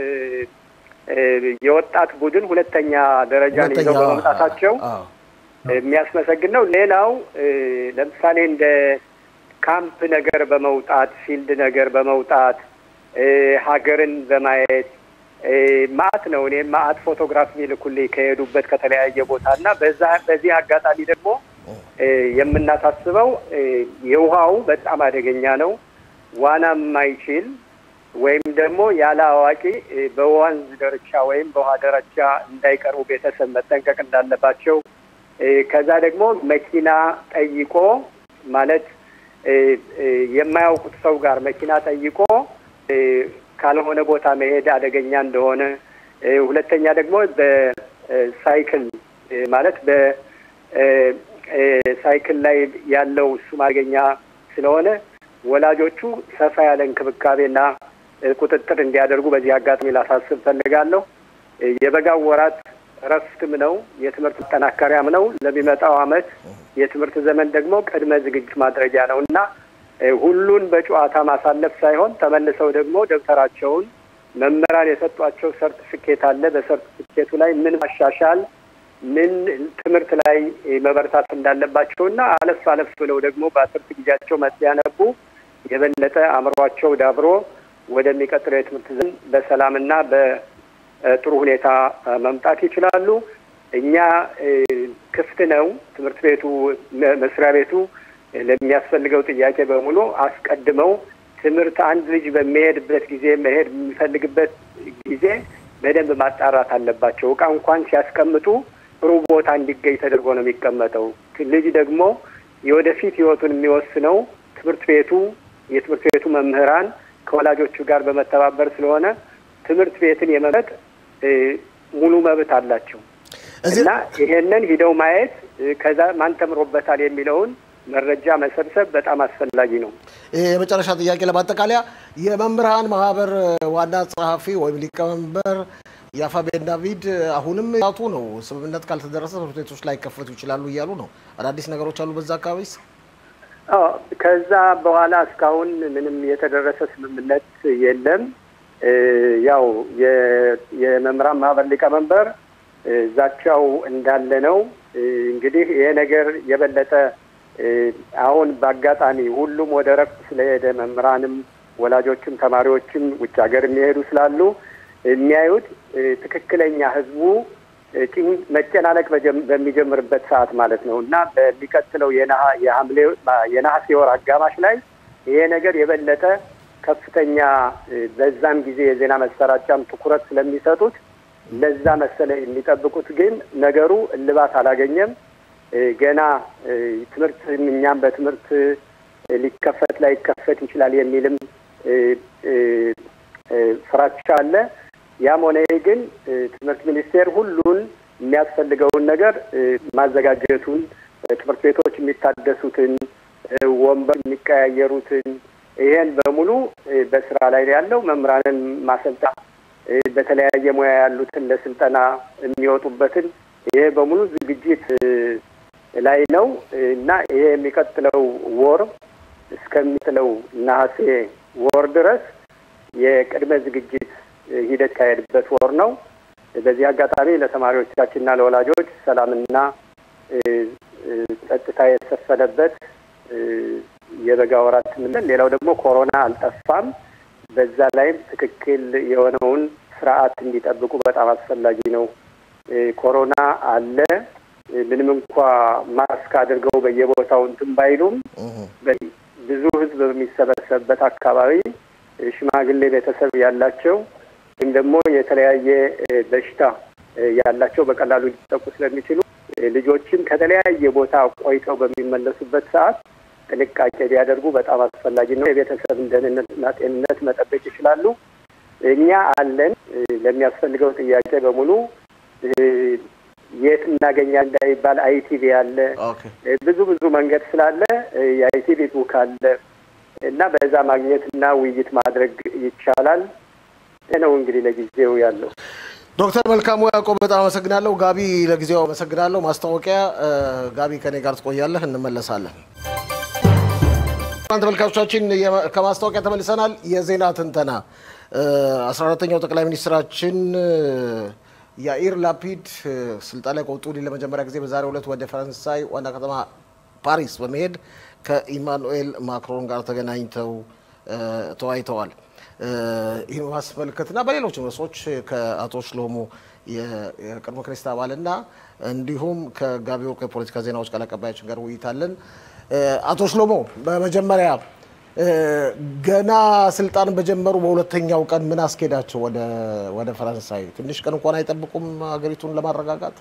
የወጣት ቡድን ሁለተኛ ደረጃን ይዘው በመምጣታቸው የሚያስመሰግን ነው። ሌላው ለምሳሌ እንደ ካምፕ ነገር በመውጣት ፊልድ ነገር በመውጣት ሀገርን በማየት ማአት ነው። እኔ ማአት ፎቶግራፍ የሚልኩልኝ ከሄዱበት ከተለያየ ቦታ እና በዛ በዚህ አጋጣሚ ደግሞ የምናሳስበው የውሃው በጣም አደገኛ ነው። ዋና የማይችል ወይም ደግሞ ያለ አዋቂ በወንዝ ደረጃ ወይም በውሃ ደረጃ እንዳይቀርቡ ቤተሰብ መጠንቀቅ እንዳለባቸው ከዛ ደግሞ መኪና ጠይቆ ማለት የማያውቁት ሰው ጋር መኪና ጠይቆ ካልሆነ ቦታ መሄድ አደገኛ እንደሆነ፣ ሁለተኛ ደግሞ በሳይክል ማለት በሳይክል ላይ ያለው እሱም አደገኛ ስለሆነ ወላጆቹ ሰፋ ያለ እንክብካቤና ቁጥጥር እንዲያደርጉ በዚህ አጋጣሚ ላሳስብ ፈልጋለሁ። የበጋው ወራት እረፍትም ነው፣ የትምህርት መጠናከሪያም ነው። ለሚመጣው ዓመት የትምህርት ዘመን ደግሞ ቅድመ ዝግጅት ማድረጊያ ነው እና ሁሉን በጨዋታ ማሳለፍ ሳይሆን ተመልሰው ደግሞ ደብተራቸውን መምህራን የሰጧቸው ሰርቲፊኬት አለ። በሰርቲፊኬቱ ላይ ምን ማሻሻል፣ ምን ትምህርት ላይ መበርታት እንዳለባቸው እና አለፍ አለፍ ብለው ደግሞ በትርፍ ጊዜያቸው ሲያነቡ የበለጠ አእምሯቸው ዳብሮ ወደሚቀጥለው የትምህርት ዘመን በሰላምና በጥሩ ሁኔታ መምጣት ይችላሉ። እኛ ክፍት ነው ትምህርት ቤቱ መስሪያ ቤቱ ለሚያስፈልገው ጥያቄ በሙሉ አስቀድመው ትምህርት አንድ ልጅ በሚሄድበት ጊዜ መሄድ የሚፈልግበት ጊዜ በደንብ ማጣራት አለባቸው። እቃ እንኳን ሲያስቀምጡ ጥሩ ቦታ እንዲገኝ ተደርጎ ነው የሚቀመጠው። ልጅ ደግሞ የወደፊት ሕይወቱን የሚወስነው ትምህርት ቤቱ፣ የትምህርት ቤቱ መምህራን ከወላጆቹ ጋር በመተባበር ስለሆነ ትምህርት ቤትን የመምረጥ ሙሉ መብት አላቸው እና ይሄንን ሂደው ማየት ከዛ ማን ተምሮበታል የሚለውን መረጃ መሰብሰብ በጣም አስፈላጊ ነው። የመጨረሻ ጥያቄ ለማጠቃለያ የመምህራን ማህበር ዋና ጸሐፊ ወይም ሊቀመንበር የአፋቤን ዳቪድ አሁንም ቱ ነው ስምምነት ካልተደረሰ ትምህርት ቤቶች ላይ ከፈቱ ይችላሉ እያሉ ነው። አዳዲስ ነገሮች አሉ በዛ አካባቢስ? ከዛ በኋላ እስካሁን ምንም የተደረሰ ስምምነት የለም። ያው የመምህራን ማህበር ሊቀመንበር ዛቻው እንዳለ ነው። እንግዲህ ይሄ ነገር የበለጠ አሁን በአጋጣሚ ሁሉም ወደ ረፍት ስለሄደ መምህራንም፣ ወላጆችም፣ ተማሪዎችም ውጭ ሀገር የሚሄዱ ስላሉ የሚያዩት ትክክለኛ ህዝቡ መጨናነቅ በሚጀምርበት ሰዓት ማለት ነው እና በሚቀጥለው የሐምሌ የነሐሴ ወር አጋማሽ ላይ ይሄ ነገር የበለጠ ከፍተኛ በዛም ጊዜ የዜና መሰራጫም ትኩረት ስለሚሰጡት ለዛ መሰለ የሚጠብቁት ግን ነገሩ እልባት አላገኘም። ገና ትምህርት እኛም በትምህርት ሊከፈት ላይከፈት ይችላል የሚልም ፍራቻ አለ። ያም ሆነ ግን ትምህርት ሚኒስቴር ሁሉን የሚያስፈልገውን ነገር ማዘጋጀቱን ትምህርት ቤቶች የሚታደሱትን፣ ወንበር የሚቀያየሩትን ይሄን በሙሉ በስራ ላይ ያለው መምህራንን ማሰልጣ በተለያየ ሙያ ያሉትን ለስልጠና የሚወጡበትን ይሄ በሙሉ ዝግጅት ላይ ነው እና ይሄ የሚቀጥለው ወር እስከሚጥለው ነሐሴ ወር ድረስ የቅድመ ዝግጅት ሂደት ካሄድበት ወር ነው። በዚህ አጋጣሚ ለተማሪዎቻችንና ለወላጆች ሰላምና ጸጥታ የሰፈነበት የበጋ ወራት ምንል። ሌላው ደግሞ ኮሮና አልጠፋም። በዛ ላይም ትክክል የሆነውን ስርዓት እንዲጠብቁ በጣም አስፈላጊ ነው። ኮሮና አለ። ምንም እንኳ ማስክ አድርገው በየቦታው እንትን ባይሉም ብዙ ሕዝብ በሚሰበሰብበት አካባቢ ሽማግሌ ቤተሰብ ያላቸው ወይም ደግሞ የተለያየ በሽታ ያላቸው በቀላሉ ሊጠቁ ስለሚችሉ ልጆችም ከተለያየ ቦታ ቆይተው በሚመለሱበት ሰዓት ጥንቃቄ ቢያደርጉ በጣም አስፈላጊ ነው። የቤተሰብን ደህንነትና ጤንነት መጠበቅ ይችላሉ። እኛ አለን ለሚያስፈልገው ጥያቄ በሙሉ የት እናገኛለን እንዳይባል አይቲቪ አለ፣ ብዙ ብዙ መንገድ ስላለ የአይቲቪ ቡክ አለ እና በዛ ማግኘትና ውይይት ማድረግ ይቻላል ነው እንግዲህ ለጊዜው ያለው። ዶክተር መልካሙ ያዕቆብ በጣም አመሰግናለሁ። ጋቢ ለጊዜው አመሰግናለሁ። ማስታወቂያ ጋቢ ከኔ ጋር ትቆያለህ፣ እንመለሳለን። ተመልካቾቻችን ከማስታወቂያ ተመልሰናል። የዜና ትንተና አስራ አራተኛው ጠቅላይ ሚኒስትራችን ያኢር ላፒድ ስልጣን ላይ ከወጡ ወዲህ ለመጀመሪያ ጊዜ በዛሬው ዕለት ወደ ፈረንሳይ ዋና ከተማ ፓሪስ በመሄድ ከኢማኑኤል ማክሮን ጋር ተገናኝተው ተወያይተዋል። ይህ ማስመልከትና በሌሎችም ርዕሶች ከአቶ ሽሎሞ የቅድመ ክሬስት አባልና እንዲሁም ከጋቢ ወርቁ የፖለቲካ ዜናዎች ቃል አቀባያችን ጋር ውይይት አለን። አቶ ሽሎሞ በመጀመሪያ ገና ስልጣን በጀመሩ በሁለተኛው ቀን ምን አስኬዳቸው ወደ ፈረንሳይ? ትንሽ ቀን እንኳን አይጠብቁም ሀገሪቱን ለማረጋጋት?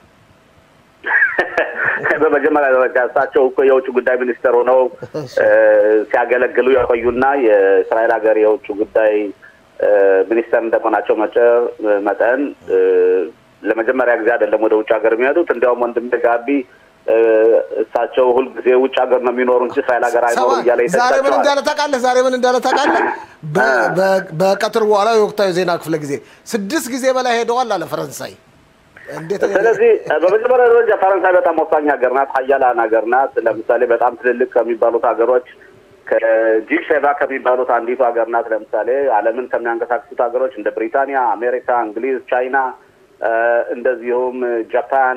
በመጀመሪያ ደረጃ እሳቸው እኮ የውጭ ጉዳይ ሚኒስትር ሆነው ሲያገለግሉ የቆዩና የእስራኤል ሀገር የውጭ ጉዳይ ሚኒስተር እንደመሆናቸው መጠን ለመጀመሪያ ጊዜ አይደለም ወደ ውጭ ሀገር የሚሄዱት። እንዲያውም ወንድሜ ጋቢ እሳቸው ሁልጊዜ ውጭ ሀገር ነው የሚኖሩ እንጂ እስራኤል ሀገር አይኖሩ እያለ ዛሬ ምን እንዳለ ታውቃለህ? ዛሬ ምን እንዳለ ታውቃለህ? በቀትር በኋላ የወቅታዊ ዜና ክፍለ ጊዜ ስድስት ጊዜ በላይ ሄደዋል አለ ፈረንሳይ። ስለዚህ በመጀመሪያ ደረጃ ፈረንሳይ በጣም ወሳኝ ሀገር ናት፣ ሀያላን ሀገር ናት። ለምሳሌ በጣም ትልልቅ ከሚባሉት ሀገሮች ከጂ ሴቫ ከሚባሉት አንዲቱ ሀገር ናት። ለምሳሌ ዓለምን ከሚያንቀሳቅሱት ሀገሮች እንደ ብሪታንያ፣ አሜሪካ፣ እንግሊዝ፣ ቻይና እንደዚሁም ጃፓን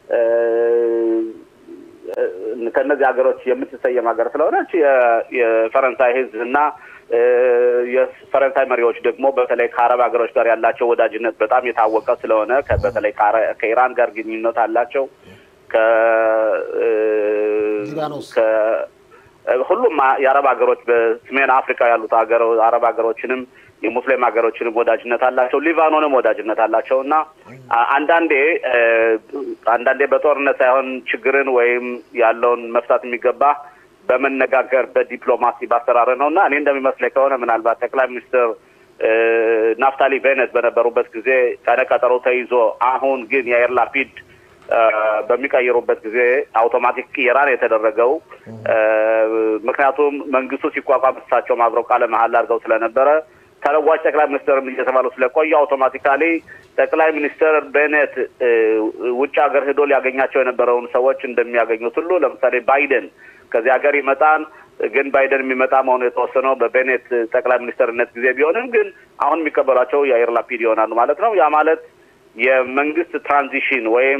ከእነዚህ ሀገሮች የምትሰየም ሀገር ስለሆነች የፈረንሳይ ሕዝብ እና የፈረንሳይ መሪዎች ደግሞ በተለይ ከአረብ ሀገሮች ጋር ያላቸው ወዳጅነት በጣም የታወቀ ስለሆነ በተለይ ከኢራን ጋር ግንኙነት አላቸው። ሁሉም የአረብ ሀገሮች በሰሜን አፍሪካ ያሉት ሀገር አረብ ሀገሮችንም የሙስሊም ሀገሮችንም ወዳጅነት አላቸው፣ ሊባኖንም ወዳጅነት አላቸው እና አንዳንዴ አንዳንዴ በጦርነት ሳይሆን ችግርን ወይም ያለውን መፍታት የሚገባ በመነጋገር በዲፕሎማሲ ባሰራር ነው እና እኔ እንደሚመስለኝ ከሆነ ምናልባት ጠቅላይ ሚኒስትር ናፍታሊ ቤነት በነበሩበት ጊዜ ቀነ ቀጠሮ ተይዞ አሁን ግን የአየር ላፒድ በሚቀይሩበት ጊዜ አውቶማቲክ ቅየራን የተደረገው ምክንያቱም መንግስቱ ሲቋቋም እሳቸውም አብረው ቃለ መሀል አድርገው ስለነበረ ተለዋጭ ጠቅላይ ሚኒስትርም እየተባሉ ስለቆዩ አውቶማቲካሊ ጠቅላይ ሚኒስትር ቤኔት ውጭ ሀገር ሄዶ ሊያገኛቸው የነበረውን ሰዎች እንደሚያገኙት ሁሉ ለምሳሌ ባይደን ከዚህ ሀገር ይመጣን ግን ባይደን የሚመጣ መሆኑ የተወሰነው በቤኔት ጠቅላይ ሚኒስትርነት ጊዜ ቢሆንም ግን አሁን የሚቀበሏቸው የአየር ላፒድ ይሆናሉ ማለት ነው። ያ ማለት የመንግስት ትራንዚሽን ወይም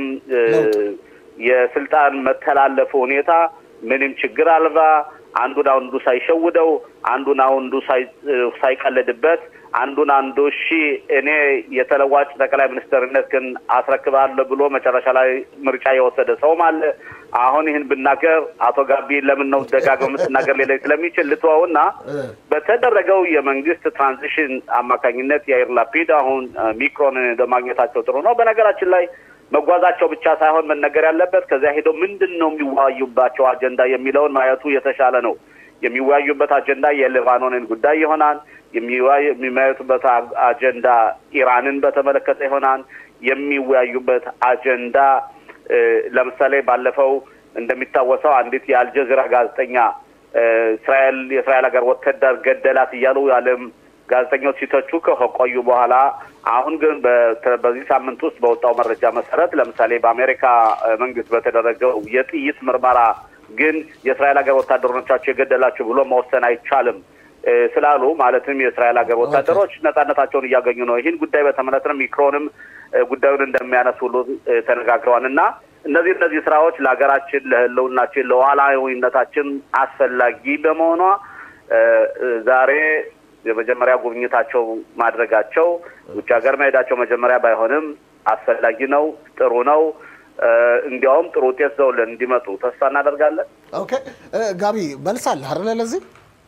የስልጣን መተላለፉ ሁኔታ ምንም ችግር አልባ አንዱን አንዱ ሳይሸውደው አንዱን አንዱ ሳይቀልድበት አንዱን አንዱ እሺ እኔ የተለዋጭ ጠቅላይ ሚኒስትርነት ግን አስረክባለሁ ብሎ መጨረሻ ላይ ምርጫ የወሰደ ሰውም አለ። አሁን ይህን ብናገር አቶ ጋቢ ለምን ነው ደጋግመህ የምትናገር ሌላ ስለሚችል ልትወውና በተደረገው የመንግስት ትራንዚሽን አማካኝነት የአይር ላፒድ አሁን ሚክሮን ለማግኘታቸው ጥሩ ነው። በነገራችን ላይ መጓዛቸው ብቻ ሳይሆን መነገር ያለበት ከዚያ ሄደው ምንድን ነው የሚወያዩባቸው አጀንዳ የሚለውን ማየቱ የተሻለ ነው። የሚወያዩበት አጀንዳ የሊባኖንን ጉዳይ ይሆናል። የሚወያዩበት አጀንዳ ኢራንን በተመለከተ ይሆናል። የሚወያዩበት አጀንዳ ለምሳሌ ባለፈው እንደሚታወሰው አንዲት የአልጀዚራ ጋዜጠኛ እስራኤል የእስራኤል ሀገር ወታደር ገደላት እያሉ የዓለም ጋዜጠኞች ሲተቹ ከቆዩ በኋላ አሁን ግን በዚህ ሳምንት ውስጥ በወጣው መረጃ መሰረት ለምሳሌ በአሜሪካ መንግስት በተደረገው የጥይት ምርመራ ግን የእስራኤል ሀገር ወታደሮቻቸው የገደላቸው ብሎ መወሰን አይቻልም ስላሉ ማለትም የእስራኤል ሀገር ወታደሮች ነጻነታቸውን እያገኙ ነው። ይህን ጉዳይ በተመለከተ ሚክሮንም ጉዳዩን እንደሚያነሱ ሁሉ ተነጋግረዋል እና እነዚህ እነዚህ ስራዎች ለሀገራችን፣ ለህልውናችን፣ ለሉዓላዊነታችን አስፈላጊ በመሆኗ ዛሬ የመጀመሪያ ጉብኝታቸው ማድረጋቸው ውጭ ሀገር መሄዳቸው መጀመሪያ ባይሆንም አስፈላጊ ነው፣ ጥሩ ነው። እንዲያውም ጥሩ ውጤት ዘውልን እንዲመጡ ተስፋ እናደርጋለን። ኦኬ ጋቢ መልሳለ አይደለ? ለዚህ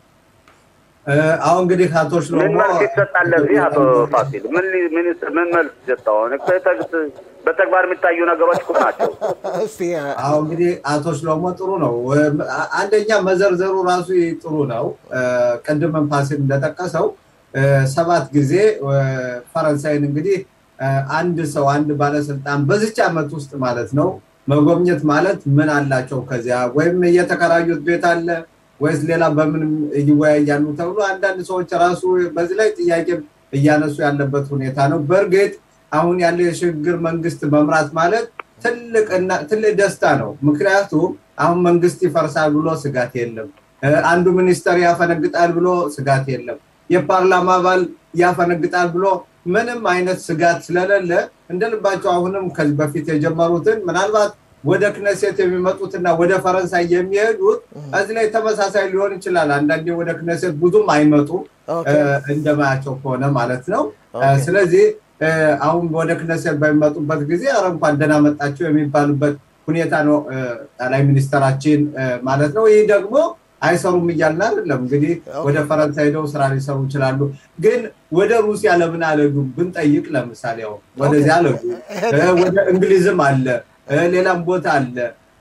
አሁን እንግዲህ አቶ ሽሎሞ ምን መልስ ይሰጣል? ለዚህ አቶ ፋሲል ምን ምን መልስ ይሰጣል? በተግባር የሚታዩ ነገሮች እኮ ናቸው። እስቲ አሁን እንግዲህ አቶ ሽሎሞ ጥሩ ነው። አንደኛ መዘርዘሩ ራሱ ጥሩ ነው። ቅድምም ፋሲል እንደጠቀሰው ሰባት ጊዜ ፈረንሳይን እንግዲህ አንድ ሰው አንድ ባለስልጣን በዚች ዓመት ውስጥ ማለት ነው መጎብኘት ማለት ምን አላቸው ከዚያ ወይም እየተከራዩት ቤት አለ ወይስ ሌላ በምን ይወያያሉ ተብሎ አንዳንድ ሰዎች ራሱ በዚህ ላይ ጥያቄ እያነሱ ያለበት ሁኔታ ነው። በእርግጥ አሁን ያለው የሽግግር መንግስት መምራት ማለት ትልቅና ትልቅ ደስታ ነው። ምክንያቱም አሁን መንግስት ይፈርሳል ብሎ ስጋት የለም። አንዱ ሚኒስተር ያፈነግጣል ብሎ ስጋት የለም። የፓርላማ አባል ያፈነግጣል ብሎ ምንም አይነት ስጋት ስለሌለ እንደ ልባቸው አሁንም ከዚህ በፊት የጀመሩትን ምናልባት ወደ ክነሴት የሚመጡትና ወደ ፈረንሳይ የሚሄዱት እዚህ ላይ ተመሳሳይ ሊሆን ይችላል። አንዳንዴ ወደ ክነሴት ብዙም አይመጡም እንደማያቸው ከሆነ ማለት ነው። ስለዚህ አሁን ወደ ክነሴት በሚመጡበት ጊዜ ኧረ እንኳን ደህና መጣቸው የሚባሉበት ሁኔታ ነው ጠቅላይ ሚኒስተራችን ማለት ነው። ይህ ደግሞ አይሰሩም እያልን አይደለም። እንግዲህ ወደ ፈረንሳይ ሄደው ስራ ሊሰሩ ይችላሉ። ግን ወደ ሩሲያ ለምን አለዱ ብንጠይቅ፣ ለምሳሌ ያው ወደዚያ አለዱ። ወደ እንግሊዝም አለ፣ ሌላም ቦታ አለ።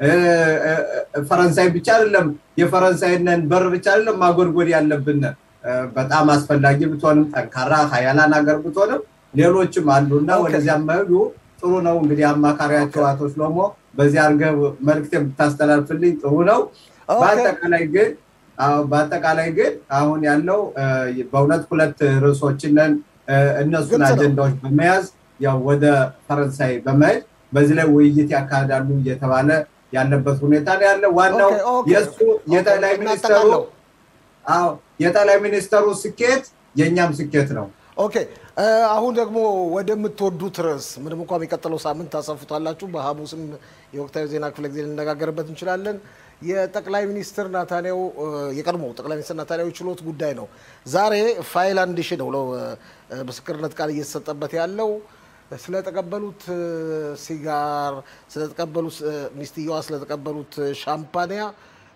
ፈረንሳይ ብቻ አይደለም የፈረንሳይነን በር ብቻ አይደለም ማጎድጎድ ያለብን በጣም አስፈላጊ ብትሆንም ጠንካራ ሀያላን ሀገር ብትሆንም ሌሎችም አሉ እና ወደዚያም መሄዱ ጥሩ ነው። እንግዲህ አማካሪያቸው አቶ ሽሎሞ በዚህ አድርገህ መልዕክት ብታስተላልፍልኝ ጥሩ ነው። በአጠቃላይ ግን በአጠቃላይ ግን አሁን ያለው በእውነት ሁለት ርዕሶችንን እነሱን አጀንዳዎች በመያዝ ያው ወደ ፈረንሳይ በመሄድ በዚህ ላይ ውይይት ያካሂዳሉ እየተባለ ያለበት ሁኔታ ነው ያለ። ዋናው የእሱ የጠቅላይ ሚኒስተሩ የጠቅላይ ሚኒስተሩ ስኬት የእኛም ስኬት ነው። ኦኬ አሁን ደግሞ ወደምትወዱት ርዕስ ምንም እንኳ የሚቀጥለው ሳምንት ታሰፉታላችሁ፣ በሐሙስም የወቅታዊ ዜና ክፍለ ጊዜ ልነጋገርበት እንችላለን። የጠቅላይ ሚኒስትር ናታንያሁ የቀድሞ ጠቅላይ ሚኒስትር ናታንያሁ ችሎት ጉዳይ ነው። ዛሬ ፋይል አንድ ሺህ ነው ምስክርነት ቃል እየተሰጠበት ያለው ስለተቀበሉት ሲጋር፣ ስለተቀበሉት ሚስትየዋ ስለተቀበሉት ሻምፓኒያ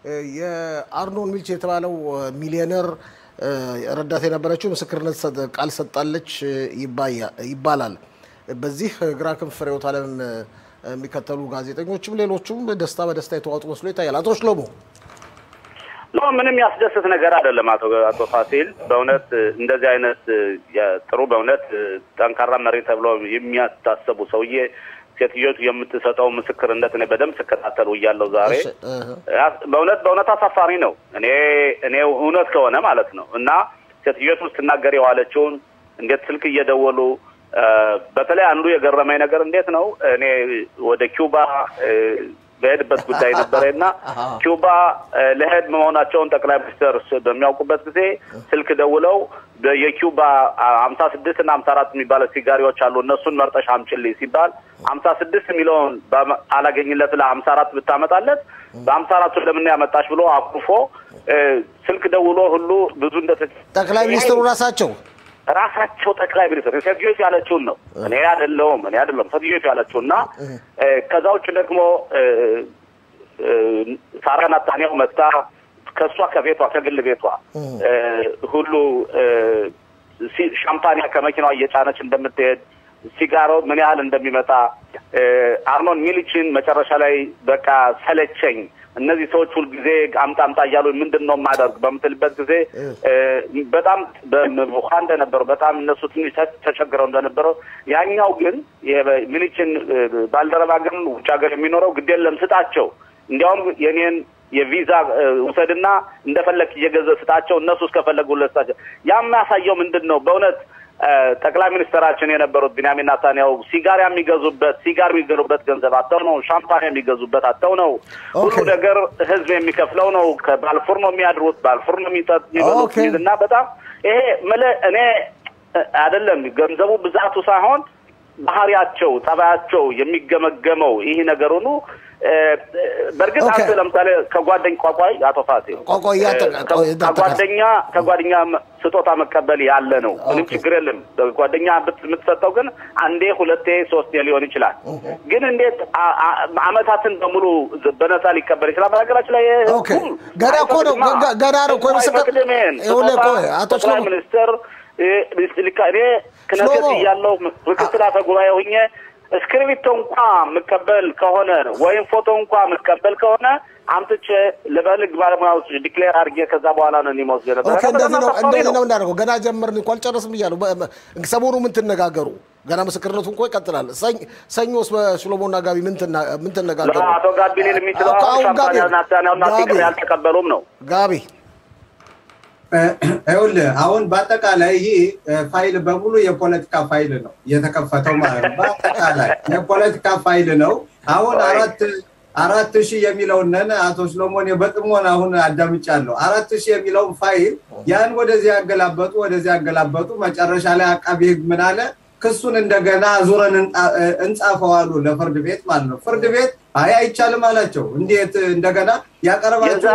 የአርኖን ሚልች የተባለው ሚሊዮነር ረዳት የነበረችው ምስክርነት ቃል ሰጣለች ይባላል። በዚህ ግራ ክንፍ ርዕዮተ ዓለምን የሚከተሉ ጋዜጠኞችም ሌሎቹም ደስታ በደስታ የተዋጡ መስሎ ይታያል። አቶ ሽሎሞ ኖ ምንም ያስደስት ነገር አይደለም። አቶ አቶ ፋሲል በእውነት እንደዚህ አይነት ጥሩ በእውነት ጠንካራ መሪ ተብሎ የሚያታሰቡ ሰውዬ ሴትዮቱ የምትሰጠው ምስክርነት እኔ በደንብ ስከታተሉ እያለው ዛሬ በእውነት በእውነት አሳፋሪ ነው። እኔ እኔ እውነት ከሆነ ማለት ነው እና ሴትዮቱ ስትናገር የዋለችውን እንዴት ስልክ እየደወሉ በተለይ አንዱ የገረመኝ ነገር እንዴት ነው እኔ ወደ ኪውባ በሄድበት ጉዳይ ነበረ እና ኪውባ ለሄድ መሆናቸውን ጠቅላይ ሚኒስትር በሚያውቁበት ጊዜ ስልክ ደውለው የኪውባ ሀምሳ ስድስት እና ሀምሳ አራት የሚባለ ሲጋሪዎች አሉ እነሱን መርጠሽ አምጪልኝ ሲባል ሀምሳ ስድስት የሚለውን አላገኝለት ለሀምሳ አራት ብታመጣለት በሀምሳ አራቱ ለምን ያመጣሽ ብሎ አኩርፎ ስልክ ደውሎ ሁሉ ብዙ እንደ ጠቅላይ ሚኒስትሩ ራሳቸው ራሳቸው ጠቅላይ ሚኒስትር ሴትዮቱ ያለችውን ነው። እኔ አይደለሁም እኔ አይደለሁም ሴትዮቱ ያለችውን እና ከዛ ውጭ ደግሞ ሳራ ናታንያሁ መጥታ ከእሷ ከቤቷ ከግል ቤቷ ሁሉ ሻምፓኒያ ከመኪናዋ እየጫነች እንደምትሄድ ሲጋሮ ምን ያህል እንደሚመጣ አርኖን ሚሊችን መጨረሻ ላይ በቃ ሰለቸኝ እነዚህ ሰዎች ሁልጊዜ አምጣ አምጣ እያሉ ምንድን ነው የማደርግ በምትልበት ጊዜ በጣም ውሃ እንደነበረው በጣም እነሱ ትንሽ ተቸግረው እንደነበረው ያኛው ግን ሚሊችን ባልደረባ ግን ውጭ ሀገር የሚኖረው ግድ የለም ስጣቸው፣ እንዲያውም የኔን የቪዛ ውሰድና እንደፈለግ እየገዘ ስጣቸው፣ እነሱ እስከፈለጉ ለስጣቸው። ያ የሚያሳየው ምንድን ነው በእውነት ጠቅላይ ሚኒስትራችን የነበሩት ቢንያሚን ናታንያሁ ሲጋር የሚገዙበት ሲጋር የሚገዙበት ገንዘብ አጥተው ነው። ሻምፓን የሚገዙበት አጥተው ነው። ሁሉ ነገር ህዝብ የሚከፍለው ነው። ከባልፉር ነው የሚያድሩት፣ ባልፉር ነው የሚበሉት እና በጣም ይሄ ምለ እኔ አይደለም ገንዘቡ ብዛቱ ሳይሆን ባህሪያቸው፣ ጠባያቸው የሚገመገመው ይህ ነገር ሁሉ በእርግጥ አንተ ለምሳሌ ከጓደኝ ቋቋይ አቶ ፋሲል ከጓደኛ ከጓደኛ ስጦታ መቀበል ያለ ነው። ምንም ችግር የለም። ጓደኛ የምትሰጠው ግን አንዴ፣ ሁለቴ፣ ሶስቴ ሊሆን ይችላል። ግን እንዴት አመታትን በሙሉ በነፃ ሊቀበል ይችላል? በነገራችን ላይ ገና እኮ ነው ገና ነው እኮ አቶ ጠቅላይ ሚኒስትር እኔ ክነሴት እያለሁ ምክትል አፈ ጉባኤ ሁኜ እስክሪብቶ እንኳ የምቀበል ከሆነ ወይም ፎቶ እንኳ የምቀበል ከሆነ አምጥቼ ለበልግ ባለሙያዎች ዲክሌር አድርጌ ከዛ በኋላ ነው ሊሞስ ነበረ። እንደዚህ ነው እንደዚህ ነው እንዳደረገው። ገና ጀመርን እኮ አልጨረስም እያሉ ሰሞኑ ምን ትነጋገሩ? ገና ምስክርነቱ እኮ ይቀጥላል። ሰኞስ በሽሎሞና ጋቢ ምን ትነጋገሩ? አቶ ጋቢ ሊል የሚችለው ሻምፓኒያና ሲግር ያልተቀበሉም ነው ጋቢ ይኸውልህ አሁን በአጠቃላይ ይህ ፋይል በሙሉ የፖለቲካ ፋይል ነው የተከፈተው ማለት ነው። በአጠቃላይ የፖለቲካ ፋይል ነው። አሁን አራት አራት ሺህ የሚለውንን አቶ ሰሎሞን በጥሞና አሁን አዳምጫለሁ። አራት ሺህ የሚለውን ፋይል ያን ወደዚህ ያገላበጡ ወደዚህ ያገላበጡ መጨረሻ ላይ አቃቢ ህግ ምን አለ? ክሱን እንደገና ዙረን እንጻፈው አሉ ለፍርድ ቤት ማለት ነው። ፍርድ ቤት አይ አይቻልም አላቸው። እንዴት እንደገና ያቀረባቸው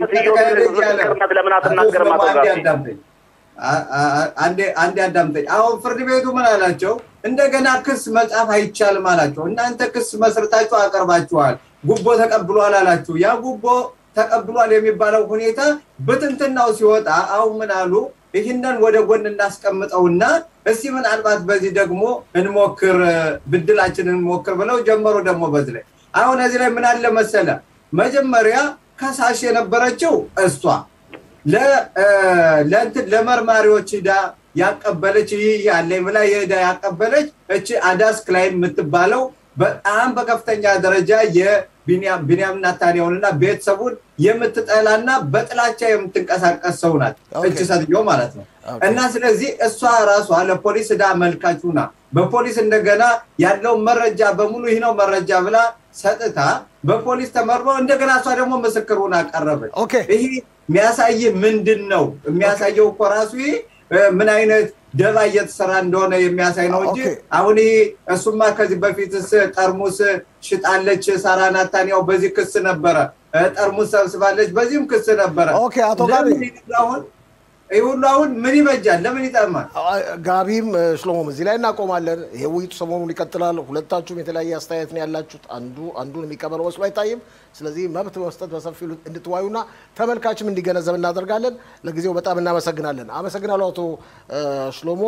አንዴ አዳምጠኝ። አሁን ፍርድ ቤቱ ምን አላቸው? እንደገና ክስ መጻፍ አይቻልም አላቸው። እናንተ ክስ መስርታችሁ አቀርባችኋል፣ ጉቦ ተቀብሏል አላችሁ። ያ ጉቦ ተቀብሏል የሚባለው ሁኔታ በትንትናው ሲወጣ አሁን ምን አሉ? ይህንን ወደ ጎን እናስቀምጠውና እስቲ ምናልባት በዚህ ደግሞ እንሞክር፣ ብድላችንን እንሞክር ብለው ጀመሩ። ደግሞ በዚህ ላይ አሁን እዚህ ላይ ምን አለ መሰለ፣ መጀመሪያ ከሳሽ የነበረችው እሷ ለመርማሪዎች ዳ ያቀበለች ይህ ያለኝ ብላ የዳ ያቀበለች እቺ አዳስ ክላይን የምትባለው በጣም በከፍተኛ ደረጃ የቢንያም ናታንያሁንና ቤተሰቡን የምትጠላና በጥላቻ የምትንቀሳቀስ ሰው ናት እች ሴትዮ ማለት ነው። እና ስለዚህ እሷ ራሷ ለፖሊስ እዳ አመልካቹና በፖሊስ እንደገና ያለውን መረጃ በሙሉ ይህ ነው መረጃ ብላ ሰጥታ በፖሊስ ተመርሮ እንደገና እሷ ደግሞ ምስክሩን አቀረበች። ይህ የሚያሳይ ምንድን ነው? የሚያሳየው እኮ ራሱ ይህ ምን አይነት ደባ እየተሰራ እንደሆነ የሚያሳይ ነው እንጂ አሁን ይህ እሱማ ከዚህ በፊትስ ጠርሙስ ሽጣለች ሳራ ናታንያው በዚህ ክስ ነበረ። ጠርሙስ ሰብስባለች በዚህም ክስ ነበረ። ኦኬ አቶ ጋቢ አሁን ይህ ሁሉ አሁን ምን ይበጃል? ለምን ይጠቅማል? ጋቢም ሽሎሞም እዚህ ላይ እናቆማለን። ይሄ ውይይቱ ሰሞኑን ይቀጥላል። ሁለታችሁም የተለያየ አስተያየት ነው ያላችሁት። አንዱ አንዱን የሚቀበለው መስሎ አይታይም። ስለዚህ መብት በመስጠት በሰፊው እንድትዋዩና ተመልካችም እንዲገነዘብ እናደርጋለን። ለጊዜው በጣም እናመሰግናለን። አመሰግናለሁ አቶ ሽሎሞ።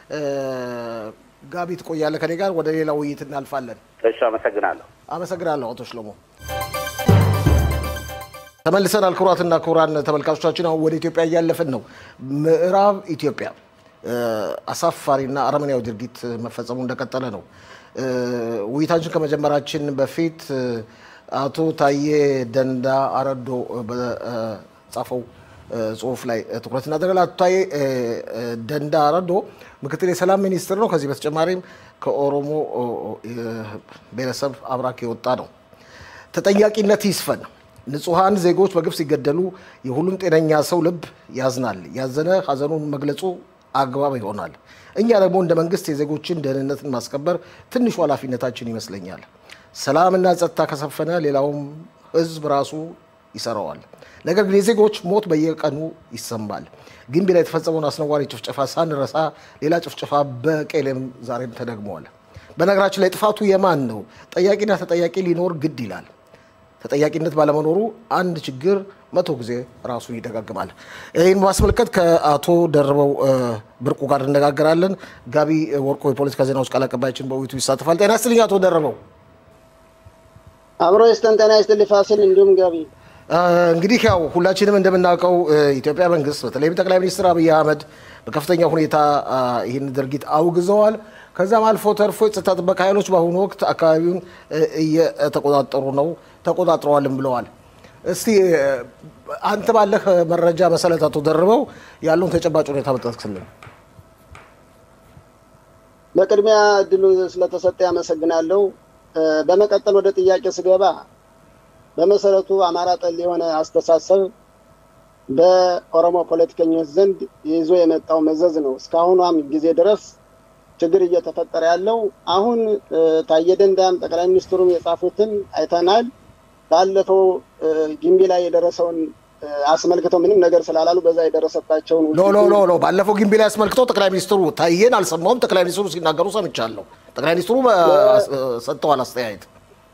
ጋቢ ትቆያለህ ከኔ ጋር። ወደ ሌላ ውይይት እናልፋለን። እሺ፣ አመሰግናለሁ። አመሰግናለሁ አቶ ሽሎሞ። ተመልሰናል። ክቡራትና ክቡራን ተመልካቾቻችን አሁን ወደ ኢትዮጵያ እያለፍን ነው። ምዕራብ ኢትዮጵያ አሳፋሪና አረመኔያዊ ድርጊት መፈጸሙ እንደቀጠለ ነው። ውይይታችን ከመጀመራችን በፊት አቶ ታዬ ደንዳ አረዶ በጻፈው ጽሁፍ ላይ ትኩረት እናደርጋለን። አቶ ታዬ ደንዳ አረዶ ምክትል የሰላም ሚኒስትር ነው። ከዚህ በተጨማሪም ከኦሮሞ ብሔረሰብ አብራክ የወጣ ነው። ተጠያቂነት ይስፈን። ንጹሐን ዜጎች በግፍ ሲገደሉ የሁሉም ጤነኛ ሰው ልብ ያዝናል። ያዘነ ሀዘኑን መግለጹ አግባብ ይሆናል። እኛ ደግሞ እንደ መንግስት የዜጎችን ደህንነትን ማስከበር ትንሹ ኃላፊነታችን ይመስለኛል። ሰላምና ጸጥታ ከሰፈነ ሌላውም ህዝብ ራሱ ይሰራዋል። ነገር ግን የዜጎች ሞት በየቀኑ ይሰማል። ግንቢ ላይ የተፈጸመውን አስነዋሪ ጭፍጨፋ ሳንረሳ ሌላ ጭፍጨፋ በቄሌም ዛሬም ተደግመዋል። በነገራችን ላይ ጥፋቱ የማን ነው? ጠያቂና ተጠያቂ ሊኖር ግድ ይላል። ተጠያቂነት ባለመኖሩ አንድ ችግር መቶ ጊዜ ራሱን ይደጋግማል። ይህን በማስመልከት ከአቶ ደርበው ብርቁ ጋር እነጋገራለን። ጋቢ ወርቆ የፖለቲካ ዜናዎች ቃል አቀባያችን በውይይቱ ይሳተፋል። ጤና ይስጥልኝ አቶ ደርበው። አብሮ ይስጠን። ጤና ይስጥልኝ ፋሲል፣ እንዲሁም ጋቢ። እንግዲህ ያው ሁላችንም እንደምናውቀው ኢትዮጵያ መንግስት በተለይም ጠቅላይ ሚኒስትር አብይ አህመድ በከፍተኛ ሁኔታ ይህን ድርጊት አውግዘዋል። ከዛም አልፎ ተርፎ የጸጥታ ጥበቃ ኃይሎች በአሁኑ ወቅት አካባቢውን እየተቆጣጠሩ ነው ተቆጣጥረዋልም ብለዋል። እስቲ አንተ ባለህ መረጃ መሰረት አቶ ደርበው ያለውን ተጨባጭ ሁኔታ መጠቅስልን። በቅድሚያ እድሉ ስለተሰጠ ያመሰግናለሁ። በመቀጠል ወደ ጥያቄ ስገባ በመሰረቱ አማራ ጠል የሆነ አስተሳሰብ በኦሮሞ ፖለቲከኞች ዘንድ ይዞ የመጣው መዘዝ ነው። እስካሁኗም ጊዜ ድረስ ችግር እየተፈጠረ ያለው አሁን ታዬ ደንዳም ጠቅላይ ሚኒስትሩም የጻፉትን አይተናል። ባለፈው ጊምቢ ላይ የደረሰውን አስመልክተው ምንም ነገር ስላላሉ በዛ የደረሰባቸውን ሎ ሎ ሎ ሎ ባለፈው ጊምቢ ላይ አስመልክተው ጠቅላይ ሚኒስትሩ ታዬን አልሰማሁም። ጠቅላይ ሚኒስትሩ ሲናገሩ ሰምቻለሁ። ጠቅላይ ሚኒስትሩ ሰጥተዋል አስተያየት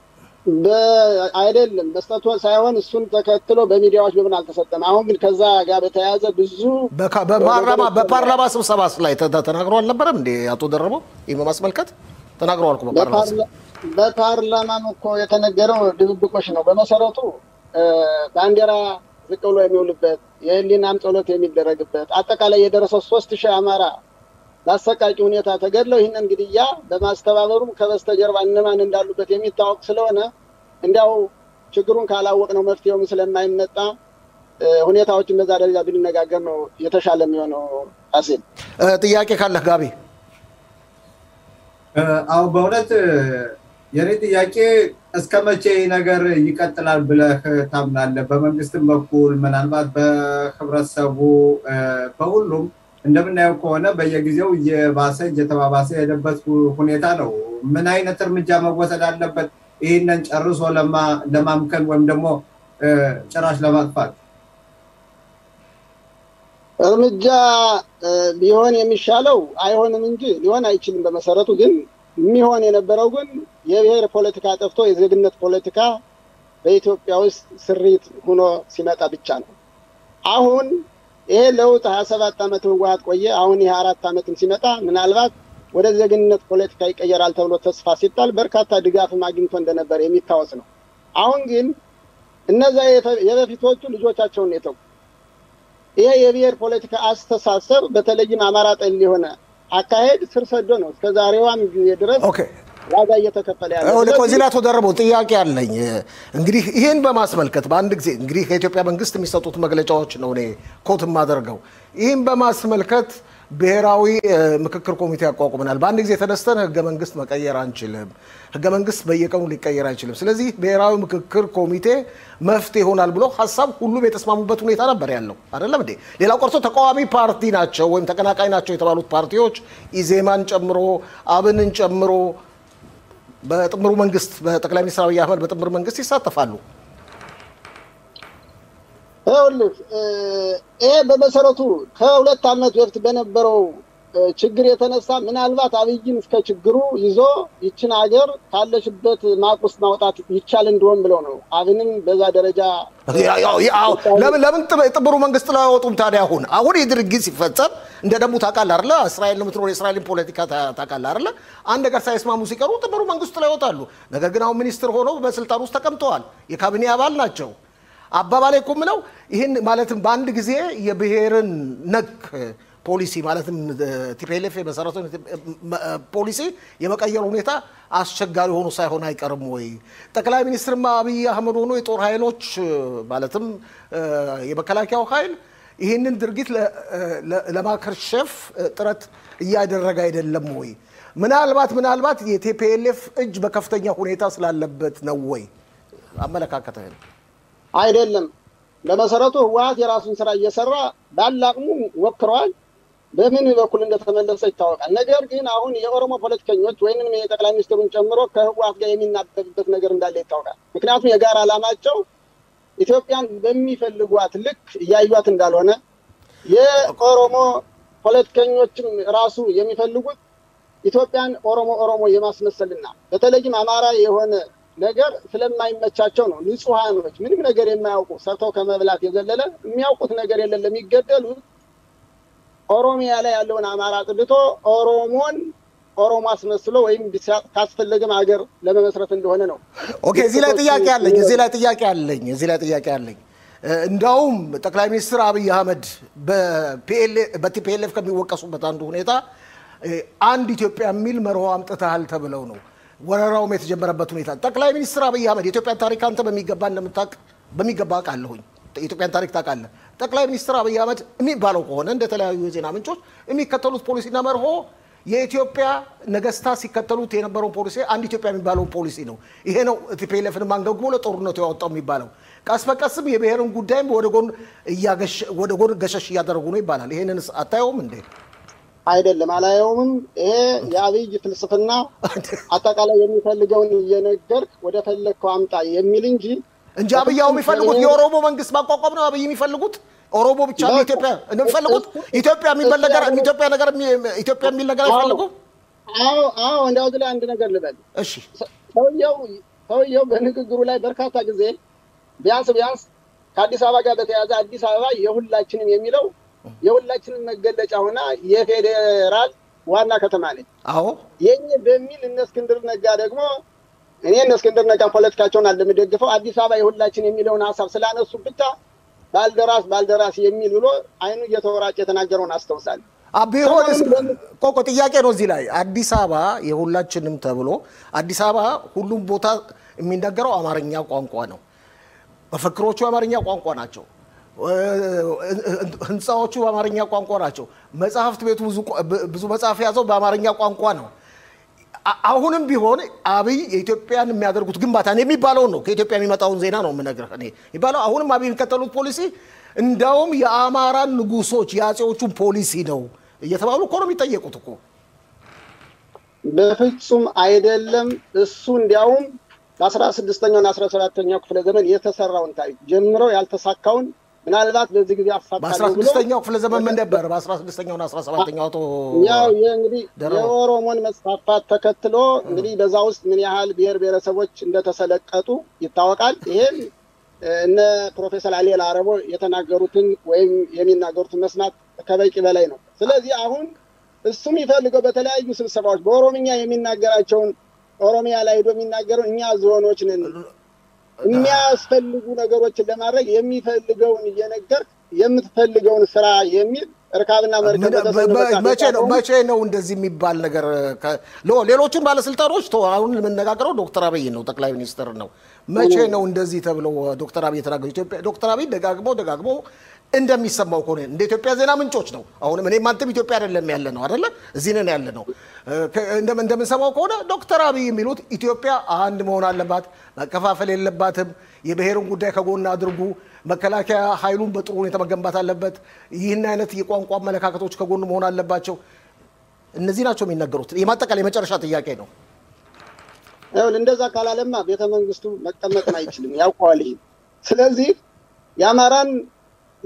አይደለም መስጠቱ ሳይሆን እሱን ተከትሎ በሚዲያዎች በምን አልተሰጠም። አሁን ግን ከዛ ጋር በተያያዘ ብዙ በፓርላማ ስብሰባ ላይ ተናግሮ አልነበረም እንዴ አቶ ደረበው? ይህ በማስመልከት ተናግረዋል እኮ በፓርላማም እኮ የተነገረው ድብብቆች ነው። በመሰረቱ ባንዲራ ዝቅ ብሎ የሚውልበት የህሊናም ጸሎት የሚደረግበት አጠቃላይ የደረሰው ሶስት ሺህ አማራ በአሰቃቂ ሁኔታ ተገድለው ይህንን ግድያ በማስተባበሩም ከበስተጀርባ እነማን እንዳሉበት የሚታወቅ ስለሆነ እንዲያው ችግሩን ካላወቅ ነው መፍትሄውም ስለማይመጣ ሁኔታዎችን በዛ ደረጃ ብንነጋገር ነው የተሻለ የሚሆነው። ፋሲል ጥያቄ ካለህ ጋቢ? አሁን በእውነት የኔ ጥያቄ እስከ መቼ ነገር ይቀጥላል ብለህ ታምናለህ? በመንግስትም በኩል ምናልባት በህብረተሰቡ በሁሉም እንደምናየው ከሆነ በየጊዜው እየባሰ እየተባባሰ የሄደበት ሁኔታ ነው። ምን አይነት እርምጃ መወሰድ አለበት ይህንን ጨርሶ ለማምከን ወይም ደግሞ ጭራሽ ለማጥፋት? እርምጃ ሊሆን የሚሻለው አይሆንም እንጂ ሊሆን አይችልም። በመሰረቱ ግን የሚሆን የነበረው ግን የብሔር ፖለቲካ ጠፍቶ የዜግነት ፖለቲካ በኢትዮጵያ ውስጥ ስሪት ሆኖ ሲመጣ ብቻ ነው። አሁን ይሄ ለውጥ ሀያ ሰባት ዓመት ህወሓት ቆየ። አሁን ይሄ አራት ዓመትም ሲመጣ ምናልባት ወደ ዜግነት ፖለቲካ ይቀየራል ተብሎ ተስፋ ሲጣል በርካታ ድጋፍም አግኝቶ እንደነበር የሚታወስ ነው። አሁን ግን እነዛ የበፊቶቹ ልጆቻቸውን የተው ይሄ የብሔር ፖለቲካ አስተሳሰብ በተለይም አማራ ጠል የሆነ አካሄድ ስር ሰዶ ነው እስከ ዛሬዋም ጊዜ ድረስ ዋጋ እየተከፈለ ያለ። እዚህ ላይ አቶ ደርበው ጥያቄ አለኝ። እንግዲህ ይህን በማስመልከት በአንድ ጊዜ እንግዲህ ከኢትዮጵያ መንግስት የሚሰጡት መግለጫዎች ነው እኔ ኮት የማደርገው። ይህን በማስመልከት ብሔራዊ ምክክር ኮሚቴ ያቋቁመናል። በአንድ ጊዜ ተነስተን ህገ መንግስት መቀየር አንችልም። ህገ መንግስት በየቀኑ ሊቀየር አይችልም። ስለዚህ ብሔራዊ ምክክር ኮሚቴ መፍትሄ ይሆናል ብሎ ሀሳብ ሁሉም የተስማሙበት ሁኔታ ነበር ያለው አይደለም እንዴ? ሌላው ቀርቶ ተቃዋሚ ፓርቲ ናቸው ወይም ተቀናቃኝ ናቸው የተባሉት ፓርቲዎች ኢዜማን ጨምሮ አብንን ጨምሮ በጥምሩ መንግስት በጠቅላይ ሚኒስትር አብይ አህመድ በጥምር መንግስት ይሳተፋሉ። ይኸውልህ ይሄ በመሰረቱ ከሁለት ዓመት በፊት በነበረው ችግር የተነሳ ምናልባት አብይን እስከ ችግሩ ይዞ ይችን ሀገር ካለሽበት ማቅ ውስጥ ማውጣት ይቻል እንደሆን ብለው ነው። አብንም በዛ ደረጃ ለምን ለምን ጥምሩ መንግስት ላይ አወጡም ታዲያ? አሁን አሁን ይህ ድርጊት ሲፈጸም እንደ ደንቡ ታውቃለህ አይደለ? እስራኤል የምትኖር የእስራኤልን ፖለቲካ ታውቃለህ አይደለ? አንድ ነገር ሳይስማሙ ሲቀሩ ጥምሩ መንግስት ላይ ይወጣሉ። ነገር ግን አሁን ሚኒስትር ሆነው በስልጣን ውስጥ ተቀምጠዋል። የካቢኔ አባል ናቸው። አባባሌ እኮ የምለው ይህን ማለትም በአንድ ጊዜ የብሔርን ነክ ፖሊሲ ማለትም ቲፒኤልኤፍ የመሰረተው ፖሊሲ የመቀየር ሁኔታ አስቸጋሪ ሆኖ ሳይሆን አይቀርም ወይ? ጠቅላይ ሚኒስትርማ አብይ አህመድ ሆኖ የጦር ኃይሎች ማለትም የመከላከያው ኃይል ይህንን ድርጊት ለማከርሸፍ ጥረት እያደረገ አይደለም ወይ? ምናልባት ምናልባት የቲፒኤልኤፍ እጅ በከፍተኛ ሁኔታ ስላለበት ነው ወይ? አመለካከትህን። አይደለም። በመሰረቱ ህወሀት የራሱን ስራ እየሰራ ባለ አቅሙ ሞክረዋል። በምን በኩል እንደተመለሰ ይታወቃል። ነገር ግን አሁን የኦሮሞ ፖለቲከኞች ወይንም የጠቅላይ ሚኒስትሩን ጨምሮ ከህወሀት ጋር የሚናበብበት ነገር እንዳለ ይታወቃል። ምክንያቱም የጋራ ዓላማቸው ኢትዮጵያን በሚፈልጓት ልክ እያዩት እንዳልሆነ የኦሮሞ ፖለቲከኞችም ራሱ የሚፈልጉት ኢትዮጵያን ኦሮሞ ኦሮሞ የማስመሰልና በተለይም አማራ የሆነ ነገር ስለማይመቻቸው ነው። ንጹሐኖች ምንም ነገር የማያውቁ ሰርተው ከመብላት የዘለለ የሚያውቁት ነገር የለም። ለሚገደሉት ኦሮሚያ ላይ ያለውን አማራ ጥልቶ ኦሮሞን ኦሮሞ አስመስሎ ወይም ካስፈለገም ሀገር ለመመስረት እንደሆነ ነው። ኦኬ፣ እዚህ ላይ ጥያቄ አለኝ። እዚህ ላይ ጥያቄ አለኝ። እዚህ ላይ ጥያቄ አለኝ። እንዳውም ጠቅላይ ሚኒስትር አብይ አህመድ በቲፒኤልኤፍ ከሚወቀሱበት አንዱ ሁኔታ አንድ ኢትዮጵያ የሚል መርሆ አምጥተሃል ተብለው ነው ወረራውም የተጀመረበት ሁኔታ። ጠቅላይ ሚኒስትር አብይ አህመድ የኢትዮጵያን ታሪክ አንተ በሚገባ እንደምታውቅ በሚገባ አውቃለሁኝ። የኢትዮጵያን ታሪክ ታውቃለህ። ጠቅላይ ሚኒስትር አብይ አህመድ የሚባለው ከሆነ እንደተለያዩ የዜና ምንጮች የሚከተሉት ፖሊሲና መርሆ የኢትዮጵያ ነገስታት ሲከተሉት የነበረውን ፖሊሲ አንድ ኢትዮጵያ የሚባለውን ፖሊሲ ነው። ይሄ ነው ቲፒኤልኤፍን አንገብግቦ ለጦርነቱ ያወጣው የሚባለው። ቀስ በቀስም የብሔርን ጉዳይም ወደ ጎን ገሸሽ እያደረጉ ነው ይባላል። ይሄንን አታየውም እንዴ? አይደለም፣ አላየውምም። ይሄ የአብይ ፍልስፍና አጠቃላይ የሚፈልገውን እየነገርክ ወደ ፈለግከው አምጣ የሚል እንጂ እንጂ አብያው የሚፈልጉት የኦሮሞ መንግስት ማቋቋም ነው። አብይ የሚፈልጉት ኦሮሞ ብቻ ነው ኢትዮጵያ እንደሚፈልጉት ኢትዮጵያ የሚባል ነገር ኢትዮጵያ ነገር ኢትዮጵያ የሚል ነገር አይፈልጉም። አዎ አዎ፣ እንዲያው ላይ አንድ ነገር ልበል። እሺ፣ ሰውየው ሰውየው በንግግሩ ላይ በርካታ ጊዜ ቢያንስ ቢያንስ ከአዲስ አበባ ጋር በተያያዘ አዲስ አበባ የሁላችንም የሚለው የሁላችንም መገለጫ ሆና የፌዴራል ዋና ከተማ ነች። አዎ የኔ በሚል እነ እስክንድር ነጋ ደግሞ እኔ እነ እስክንድር ነጋ ፖለቲካቸውን አለምደግፈው አዲስ አበባ የሁላችን የሚለውን ሀሳብ ስላነሱ ብቻ ባልደራስ ባልደራስ የሚል ብሎ አይኑ እየተወራጭ የተናገረውን አስታውሳለሁ። ቢሆንስ ቆቆ ጥያቄ ነው እዚህ ላይ አዲስ አበባ የሁላችንም ተብሎ አዲስ አበባ ሁሉም ቦታ የሚነገረው አማርኛ ቋንቋ ነው። መፈክሮቹ የአማርኛ ቋንቋ ናቸው። ህንፃዎቹ በአማርኛ ቋንቋ ናቸው። መጽሐፍት ቤቱ ብዙ መጽሐፍ የያዘው በአማርኛ ቋንቋ ነው። አሁንም ቢሆን አብይ የኢትዮጵያን የሚያደርጉት ግንባታ የሚባለውን ነው ከኢትዮጵያ የሚመጣውን ዜና ነው የምነግርህ እኔ የሚባለው አሁንም አብይ የሚከተሉት ፖሊሲ እንዳውም የአማራን ንጉሶች የአፄዎቹን ፖሊሲ ነው እየተባሉ እኮ ነው የሚጠየቁት እኮ። በፍጹም አይደለም። እሱ እንዲያውም በአስራ ስድስተኛውና አስራ ሰባተኛው ክፍለ ዘመን የተሰራውን ታሪክ ጀምረው ያልተሳካውን ምናልባት በዚህ ጊዜ በአስራ ስድስተኛው ክፍለ ዘመን ምን ነበር? በአስራ ስድስተኛውና አስራ ሰባተኛው አቶ ያው እንግዲህ የኦሮሞን መስፋፋት ተከትሎ እንግዲህ በዛ ውስጥ ምን ያህል ብሔር ብሔረሰቦች እንደተሰለቀጡ ይታወቃል። ይሄም እነ ፕሮፌሰር አሌል አረቦ የተናገሩትን ወይም የሚናገሩትን መስማት ከበቂ በላይ ነው። ስለዚህ አሁን እሱ የሚፈልገው በተለያዩ ስብሰባዎች በኦሮምኛ የሚናገራቸውን ኦሮሚያ ላይ ሄዶ የሚናገረው እኛ ዞኖች ነን የሚያስፈልጉ ነገሮችን ለማድረግ የሚፈልገውን እየነገር የምትፈልገውን ስራ የሚል እርካብና መርከብ መቼ ነው መቼ ነው እንደዚህ የሚባል ነገር? ሌሎቹን ባለስልጣኖች አሁን የምነጋገረው ዶክተር አብይ ነው፣ ጠቅላይ ሚኒስትር ነው። መቼ ነው እንደዚህ ተብለው ዶክተር አብይ የተናገሩ? ኢትዮጵያ ዶክተር አብይ ደጋግሞ ደጋግሞ እንደሚሰማው ከሆነ እንደ ኢትዮጵያ ዜና ምንጮች ነው። አሁንም እኔም አንተም ኢትዮጵያ አይደለም ያለ ነው አይደለ? እዚህ ነን ያለ ነው። እንደምንሰማው ከሆነ ዶክተር አብይ የሚሉት ኢትዮጵያ አንድ መሆን አለባት፣ መከፋፈል የለባትም፣ የብሔርን ጉዳይ ከጎን አድርጉ፣ መከላከያ ኃይሉን በጥሩ ሁኔታ መገንባት አለበት፣ ይህን አይነት የቋንቋ አመለካከቶች ከጎን መሆን አለባቸው። እነዚህ ናቸው የሚነገሩት። የማጠቃለያ የመጨረሻ ጥያቄ ነው። ይኸውልህ እንደዛ ካላለማ ቤተ መንግስቱ መቀመጥም አይችልም፣ ያውቀዋል። ይሄ ስለዚህ የአማራን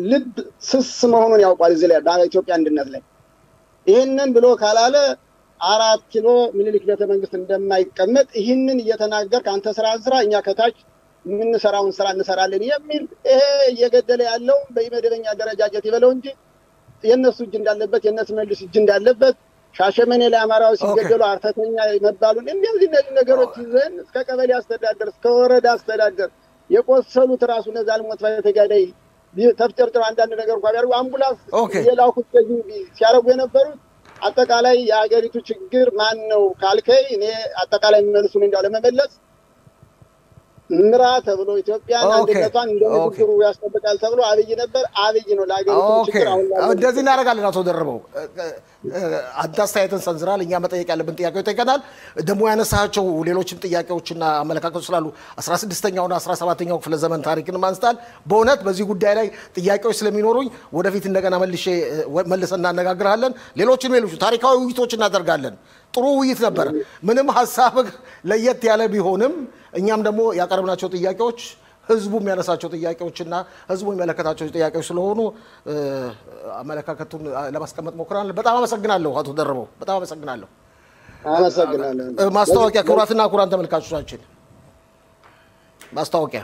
ልብ ስስ መሆኑን ያውቋል። እዚህ ላይ በኢትዮጵያ አንድነት ላይ ይህንን ብሎ ካላለ አራት ኪሎ ምኒልክ ቤተ መንግስት እንደማይቀመጥ ይህንን እየተናገር ከአንተ ስራ ስራ እኛ ከታች የምንሰራውን ስራ እንሰራለን የሚል ይሄ እየገደለ ያለው በመደበኛ አደረጃጀት ይበለው እንጂ የእነሱ እጅ እንዳለበት የእነሱ መልስ እጅ እንዳለበት ሻሸመኔ ላይ አማራዎች ሲገደሉ አርተተኛ መባሉን እንደዚህ እነዚህ ነገሮች ይዘን እስከ ቀበሌ አስተዳደር እስከ ወረዳ አስተዳደር የቆሰሉት ራሱ ነዛ ልሞት ተጋዳይ ተፍጨርጭር አንዳንድ ነገር እንኳ ቢያደርጉ አምቡላንስ የላኩት ሲያደርጉ የነበሩት አጠቃላይ የሀገሪቱ ችግር ማን ነው ካልከይ እኔ አጠቃላይ የሚመልሱን እንዲያው ለመመለስ ምራ ተብሎ ኢትዮጵያን አንድነቷን እንደ ንግግሩ ያስጠብቃል ተብሎ አብይ ነበር። አብይ ነው ለሀገሪቱ ችግር አሁን እንደዚህ እናደርጋለን። አቶ ደርበው አንተ አስተያየትን ሰንዝራል። እኛ መጠየቅ ያለብን ጥያቄዎች ጠይቀናል። ደግሞ ያነሳቸው ሌሎችም ጥያቄዎችና አመለካከቶች ስላሉ 16ኛውና 17ኛው ክፍለ ዘመን ታሪክን አንስታል። በእውነት በዚህ ጉዳይ ላይ ጥያቄዎች ስለሚኖሩኝ ወደፊት እንደገና መልሼ መልሰን እናነጋግርሃለን። ሌሎችም ሌሎች ታሪካዊ ውይይቶች እናደርጋለን። ጥሩ ውይይት ነበር። ምንም ሀሳብ ለየት ያለ ቢሆንም እኛም ደግሞ ያቀረብናቸው ጥያቄዎች ህዝቡ የሚያነሳቸው ጥያቄዎችና ህዝቡ የሚመለከታቸው ጥያቄዎች ስለሆኑ አመለካከቱን ለማስቀመጥ ሞክረናል። በጣም አመሰግናለሁ አቶ ደርበው፣ በጣም አመሰግናለሁ። አመሰግናለሁ። ማስታወቂያ ክቡራትና ክቡራን ተመልካቾቻችን ማስታወቂያ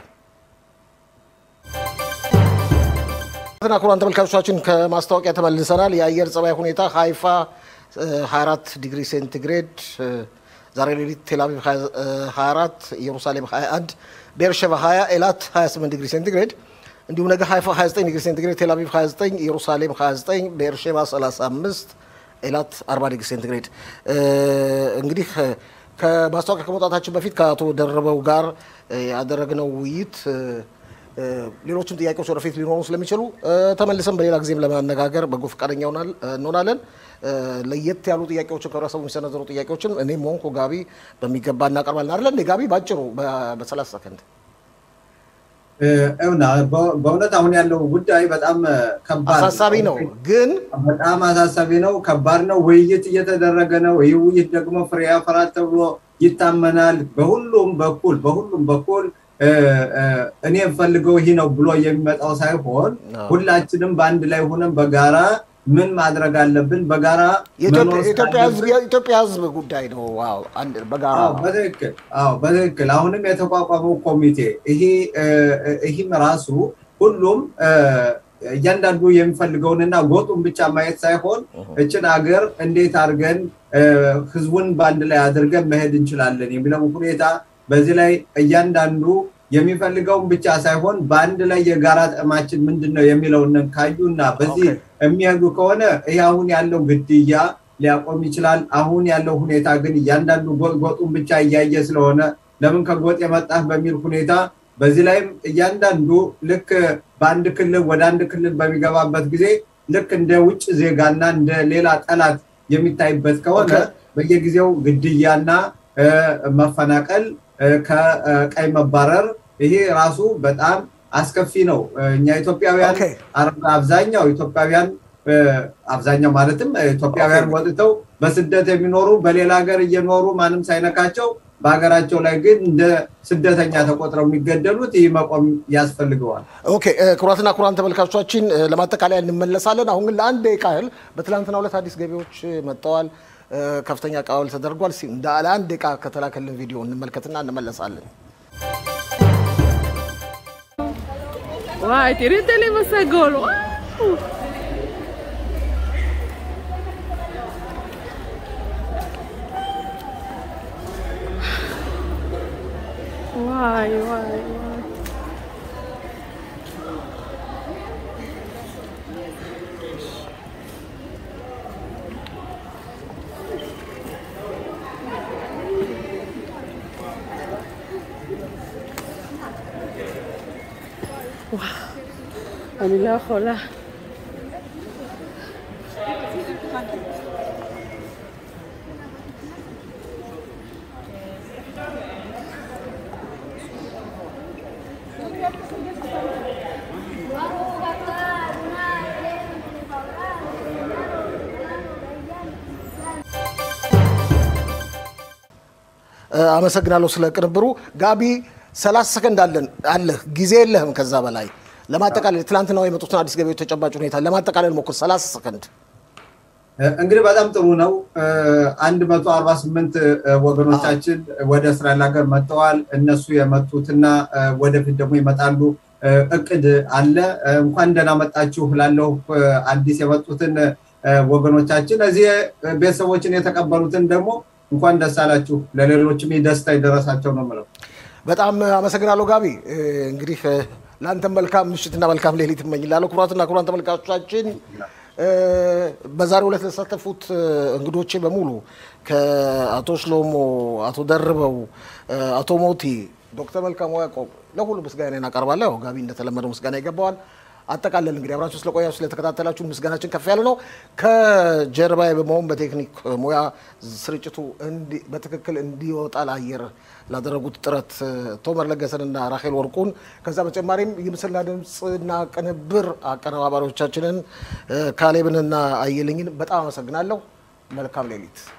ክቡራትና ክቡራን ተመልካቾቻችን ከማስታወቂያ ተመልሰናል። የአየር ጸባይ ሁኔታ ሀይፋ 24 ዲግሪ ሴንቲግሬድ ዛሬ ሌሊት ቴልአቪቭ 24 ኢየሩሳሌም 21 ቤርሸባ 20 ኤላት 28 ዲግሪ ሴንቲግሬድ እንዲሁም ነገ ሀይፋ 29 ዲግሪ ሴንቲግሬድ ቴልአቪቭ 29 ኢየሩሳሌም 29 ቤርሸባ 35 ኤላት 40 ዲግሪ ሴንቲግሬድ እንግዲህ ከማስታወቂያ ከመውጣታችን በፊት ከአቶ ደረበው ጋር ያደረግነው ውይይት ሌሎችም ጥያቄዎች ወደፊት ሊኖሩ ስለሚችሉ ተመልሰን በሌላ ጊዜም ለማነጋገር በጎ ፈቃደኛ እንሆናለን። ለየት ያሉ ጥያቄዎችን ከህብረተሰቡ የሚሰነዘሩ ጥያቄዎችን እኔም ሆንኩ ጋቢ በሚገባ እናቀርባለን። አይደለ እንደ ጋቢ ባጭሩ በሰላሳ ሰከንድ እውና በእውነት አሁን ያለው ጉዳይ በጣም ከባድ አሳሳቢ ነው፣ ግን በጣም አሳሳቢ ነው፣ ከባድ ነው። ውይይት እየተደረገ ነው። ይህ ውይይት ደግሞ ፍሬ ያፈራል ተብሎ ይታመናል። በሁሉም በኩል በሁሉም በኩል እኔ የምፈልገው ይህ ነው ብሎ የሚመጣው ሳይሆን ሁላችንም በአንድ ላይ ሆነን በጋራ ምን ማድረግ አለብን? በጋራ የኢትዮጵያ ሕዝብ ጉዳይ ነው። በጋራ በትክክል በትክክል አሁንም የተቋቋመው ኮሚቴ ይህም ራሱ ሁሉም እያንዳንዱ የሚፈልገውንና ጎጡን ብቻ ማየት ሳይሆን እችን ሀገር እንዴት አድርገን ህዝቡን በአንድ ላይ አድርገን መሄድ እንችላለን የሚለው ሁኔታ በዚህ ላይ እያንዳንዱ የሚፈልገውን ብቻ ሳይሆን በአንድ ላይ የጋራ ጥቅማችን ምንድን ነው የሚለውን ካዩና በዚህ የሚሄዱ ከሆነ ይህ አሁን ያለው ግድያ ሊያቆም ይችላል። አሁን ያለው ሁኔታ ግን እያንዳንዱ ጎጡን ብቻ እያየ ስለሆነ ለምን ከጎጥ የመጣህ በሚል ሁኔታ በዚህ ላይም እያንዳንዱ ልክ በአንድ ክልል ወደ አንድ ክልል በሚገባበት ጊዜ ልክ እንደ ውጭ ዜጋና እንደ ሌላ ጠላት የሚታይበት ከሆነ በየጊዜው ግድያና መፈናቀል ከቀይ መባረር ይሄ ራሱ በጣም አስከፊ ነው። እኛ ኢትዮጵያውያን አብዛኛው ኢትዮጵያውያን አብዛኛው ማለትም ኢትዮጵያውያን ወጥተው በስደት የሚኖሩ በሌላ ሀገር እየኖሩ ማንም ሳይነካቸው በሀገራቸው ላይ ግን እንደ ስደተኛ ተቆጥረው የሚገደሉት ይህ መቆም ያስፈልገዋል። ኦኬ ክቡራትና ክቡራን ተመልካቾቻችን ለማጠቃለያ እንመለሳለን። አሁን ግን ለአንድ ደቂቃ ያህል በትናንትናው ዕለት አዲስ ገቢዎች መጥተዋል። ከፍተኛ አቀባበል ተደርጓል። እንደ ለአንድ ደቂቃ ከተላከልን ቪዲዮ እንመልከትና እንመለሳለን። וואי, תראי את הלב הסגול, וואו. וואי, וואי, וואי. אני לא יכולה. አመሰግናለሁ ስለ ቅንብሩ። ጋቢ ሰላሳ ሰከንድ አለን አለህ፣ ጊዜ የለህም ከዛ በላይ ለማጠቃለል ትላንትና የመጡትን አዲስ ገቢዎች ተጨባጭ ሁኔታ ለማጠቃለል ሞክር፣ 30 ሰከንድ። እንግዲህ በጣም ጥሩ ነው። አንድ መቶ አርባ ስምንት ወገኖቻችን ወደ እስራኤል ሀገር መጥተዋል። እነሱ የመጡትና ወደፊት ደግሞ ይመጣሉ እቅድ አለ። እንኳን ደህና መጣችሁ ላለሁ አዲስ የመጡትን ወገኖቻችን እዚህ ቤተሰቦችን የተቀበሉትን ደግሞ እንኳን ደስ አላችሁ፣ ለሌሎችም ደስታ የደረሳቸው ነው የምለው። በጣም አመሰግናለሁ ጋቢ። እንግዲህ ለአንተም መልካም ምሽትና መልካም ሌሊት እመኝላለሁ። ክቡራትና ክቡራን ተመልካቾቻችን በዛሬው ዕለት ለተሳተፉት እንግዶቼ በሙሉ ከአቶ ሽሎሞ፣ አቶ ደርበው፣ አቶ ሞቲ፣ ዶክተር መልካሙ ያዕቆብ ለሁሉ ምስጋና እናቀርባለሁ። ያው ጋቢ እንደተለመደው ምስጋና ይገባዋል። አጠቃለን እንግዲህ አብራችሁ ስለቆያችሁ ስለተከታተላችሁን ምስጋናችን ከፍ ያለ ነው። ከጀርባዬ በመሆን በቴክኒክ ሙያ ስርጭቱ በትክክል እንዲወጣ ለአየር ላደረጉት ጥረት ቶመር ለገሰንና ራሄል ወርቁን ከዛ በተጨማሪም የምስልና ድምፅና ቅንብር አቀነባባሪዎቻችንን ካሌብንና አየልኝን በጣም አመሰግናለሁ። መልካም ሌሊት።